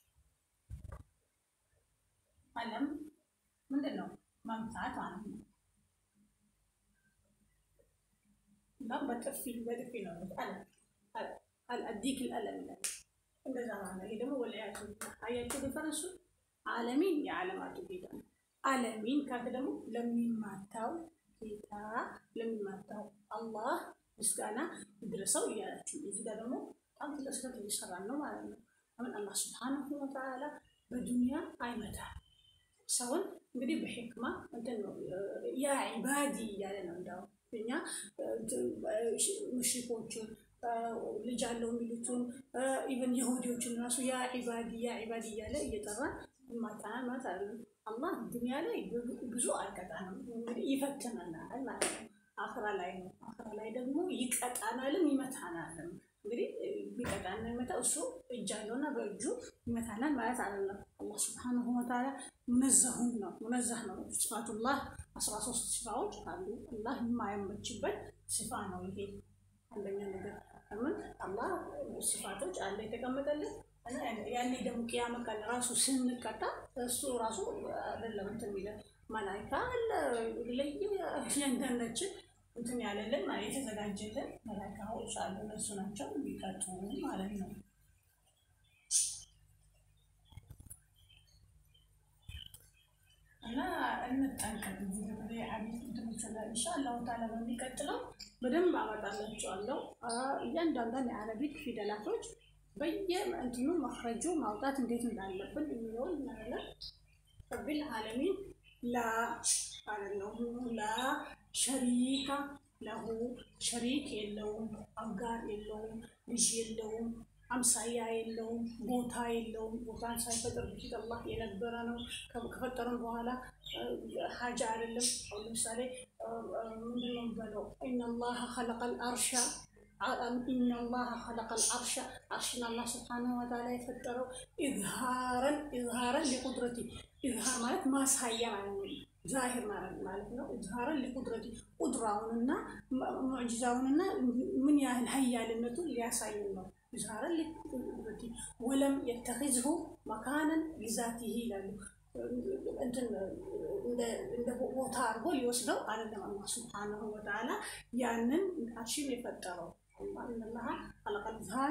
አለም ምንድን ነው? መምታት ማለት ነው። እና በጥፊ በጥፊ ነው አለም አዲክ አለም ይላል። እንደዛ ማለት ነው። ይሄ ደግሞ ወልዒያዙ ቢላህ አያችሁ ዲፈረንሱ። ዓለሚን የዓለማቱ ጌታ ነው። ዓለሚን ካልክ ደግሞ ለሚማታው ጌታ ለሚማታው አላህ ምስጋና ይድረሰው እያላችሁ እዚህ ጋር ደግሞ በጣም ትልቅ ስህተት እየሰራን ነው ማለት ነው። አሁን አላህ ስብሓነሁ ወተዓላ በዱንያ አይመታም ሰውን እንግዲህ በሕክማ እንትን ነው ያ ዒባዲ እያለ ነው። እንዳውም እኛ ሙሽሪኮቹን ልጅ አለው የሚሉትን ኢቨን የሁዲዎችን ራሱ ያ ዒባዲ ያ ዒባዲ እያለ እየጠራ ማታና ማለት አለ። አላህ ዱንያ ላይ ብዙ አይቀጣንም፣ እንግዲህ ይፈትነናል ማለት ነው። አኽራ ላይ ነው። አኽራ ላይ ደግሞ ይቀጣናልም ይመታናልም። እንግዲህ ቢቀጣና ይመታ እሱ እጅ አለውና በእጁ ይመታናል ማለት አይደለም። አላህ ስብሓነሁ ወተዓላ ሙነዘሁን ነው፣ ሙነዛህ ነው። ስፋቱላህ አስራ ሶስት ስፋዎች አሉ። አላህ የማይመችበት ስፋ ነው ይሄ አንደኛ ነገር። ለምን አላህ ስፋቶች አለ የተቀመጠልን ያኔ ደግሞ ቅያመ ቀን ራሱ ስንቀጣ እሱ ራሱ አይደለም እንትን የሚለን መላይካ አለ ለየ እያንዳንዳችን እንትን ያለልን ማለት የተዘጋጀልን መላይካዎች አሉ። እነሱ ናቸው የሚቀጡ ማለት ነው። እና እንጠንቀቅ። ጊዜ አቤት እንትኖች ኢንሻአላሁ ተዓላ በሚቀጥለው በደንብ አመጣላችኋለሁ እያንዳንዷን የአረቢክ ፊደላቶች በየእንትኑ መክረጁ ማውጣት እንዴት እንዳለብን የሚለውን እናያለን። ረቢል ዓለሚን ላ ማለት ነው። ላ ሸሪካ ለሁ ሸሪክ የለውም፣ አጋር የለውም፣ ልጅ የለውም፣ አምሳያ የለውም፣ ቦታ የለውም። ቦታን ሳይፈጥር በፊት አላህ የነበረ ነው። ከፈጠረን በኋላ ሀጃ አይደለም። አሁን ለምሳሌ ምንድነው የሚባለው? ኢነላህ ኸለቀል አርሻ ኢነላህ ኸለቀል አርሻ አርሽን አላህ ስብሓነሁ ወተዓላ የፈጠረው ኢዝሃረን ኢዝሃረን ሊቁድረቲ ኢዝሃር ማለት ማሳያ ማለት ነው። ዛሂር ማለት ነው። ኢዝሃረን ሊቁድረቲ ቁድራውንና ሙዕጂዛውንና ምን ያህል ሀያልነቱን ሊያሳየን ነው። ኢዝሃረን ሊቁድረቲ ወለም የተኺዝሁ መካነን ሊዛቲሂ ይላሉ። እንደ ቦታ አድርጎ ሊወስደው አይደለም። አላህ ስብሓነሁ ወተዓላ ያንን አርሽን የፈጠረው ኢነላህ ኸለቀል ኢዝሃረ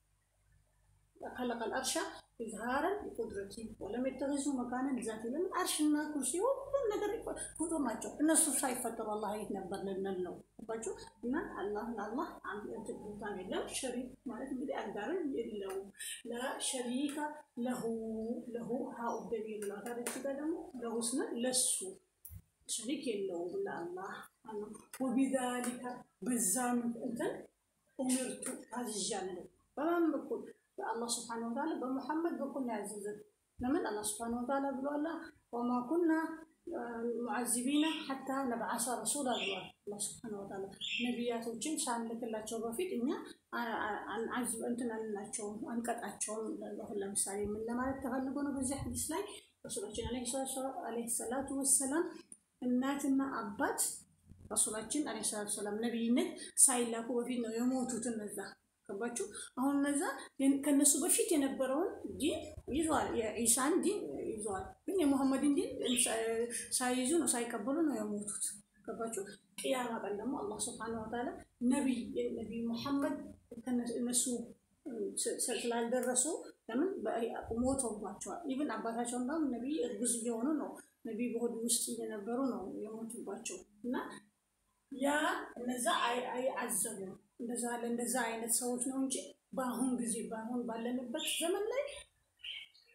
ኸለቀል አርሻ ኢዝሃረን ሊቁድረቲ ወለም የተኺዙ መካነን ሊዛቲ ለምን አርሽና ኩርሲ ሁሉም ነገር ፍጡር ናቸው። እነሱ ሳይፈጠሩ አላህ የት ነበር ልንል ነው ባቸው እና አላህ ለአላህ አንድ ቦታ የለም። ሸሪክ ማለት እንግዲህ አጋርን የለውም። ለሸሪካ ለሁ ለሁ ሀኡ ደቢር ነው። ታሪክ ጋር ደግሞ ለሁ ስንል ለሱ ሸሪክ የለውም ለአላህ ወቢዛሊከ በዛ እንትን ኡሚርቱ አዝዣለሁ። በማን በኩል በአላህ ስብሓነ ወተዓላ በሙሐመድ በኩል ነው ያዘዘን። ለምን አላህ ስብሓነ ወተዓላ ብሏላ ወማ ኩና ሙዓዚቢና ሐታ ነብዓሳ ረሱላ ብሏል። አላህ ስብሓነ ወተዓላ ነቢያቶችን ሳንልክላቸው በፊት እኛ እንትን አንላቸውም አንቀጣቸውም። አሁን ለምሳሌ ምን ለማለት ተፈልጎ ነው በዚህ ሐዲስ ላይ ረሱላችን ዓለይሂ ሰላቱ ወሰላም እናትና አባት ረሱላችን ዓለይሂ ሰላቱ ወሰላም ነቢይነት ሳይላኩ በፊት ነው የሞቱት እነዛ ገባችሁ? አሁን እነዛ ከነሱ በፊት የነበረውን ዲን ይዘዋል፣ የኢሳን ዲን ይዘዋል። ግን የሙሐመድን ዲን ሳይይዙ ነው ሳይቀበሉ ነው የሞቱት። ገባችሁ? ቅያማ ቀን ደግሞ አላህ ስብሐነሁ ወተዓላ ነቢይ ነቢይ ሙሐመድ እነሱ ስላልደረሱ ለምን ሞተውባቸዋል። ኢቭን አባታቸው እንዳውም ነቢይ እርጉዝ እየሆኑ ነው ነቢይ በሆድ ውስጥ እየነበሩ ነው የሞቱባቸው እና ያ እነዛ አይዓዘቡም እንደዛ ለእንደዛ አይነት ሰዎች ነው እንጂ በአሁን ጊዜ በአሁን ባለንበት ዘመን ላይ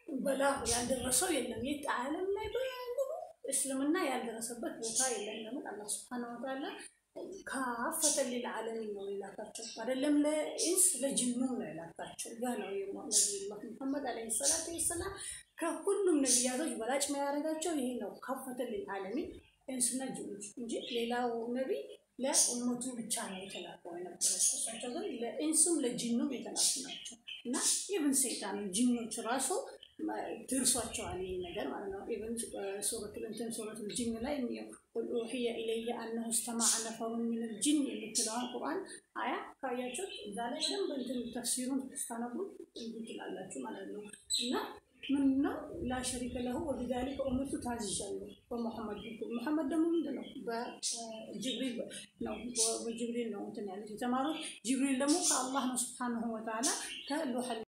በላ ያልደረሰው የለም። የት ዓለም ላይ በሙሉ እስልምና ያልደረሰበት ቦታ የለም። ለምን አላህ ስብሐነ ወተዓላ ካፈተን ሊልዓለሚን ነው የላካቸው። አይደለም ለኢንስ ለጅኑ ነው የላካቸው። ጋ ነው ነቢዩላህ ሙሐመድ ዓለይሂ ሰላቱ ወሰላም ከሁሉም ነቢያቶች በላጭ የሚያደርጋቸው ይሄ ነው። ካፈተን ሊልዓለሚን ኢንስና ጅኖች እንጂ ሌላው ነቢይ ለኡመቱ ብቻ ነው የተላከው የነበረው። እሳቸው ግን ለኢንሱም ለጅኑም የተላኩ ናቸው እና ኢብን ሰይጣን ጅኖች ራሱ ደርሷቸዋል ይህ ነገር ማለት ነው። ኢብን ሱረት እንትን ሱረት ጅን ላይ ቁል ኡሕየ ኢለየ አነሁ እስተማዐ ነፈሩን ሚነል ጅን የምትለዋን ቁርአን አያ ካያቸው እዛ ላይ በደንብ እንትን ተፍሲሩን ስታነቡ እንዲህ ትላላችሁ ማለት ነው እና ምን ነው ላሸሪከ ለሁ ወቢዛሊከ ኡሚርቱ ታዝዣለሁ በሙሐመድ በኩል። ሙሐመድ ደግሞ ምንድን ነው በጅብሪል ነው በጅብሪል ነው እንትን ያሉት የተማሩት። ጅብሪል ደግሞ ከአላህ ነው ስብሓነሁ ወተዓላ ከሉሐል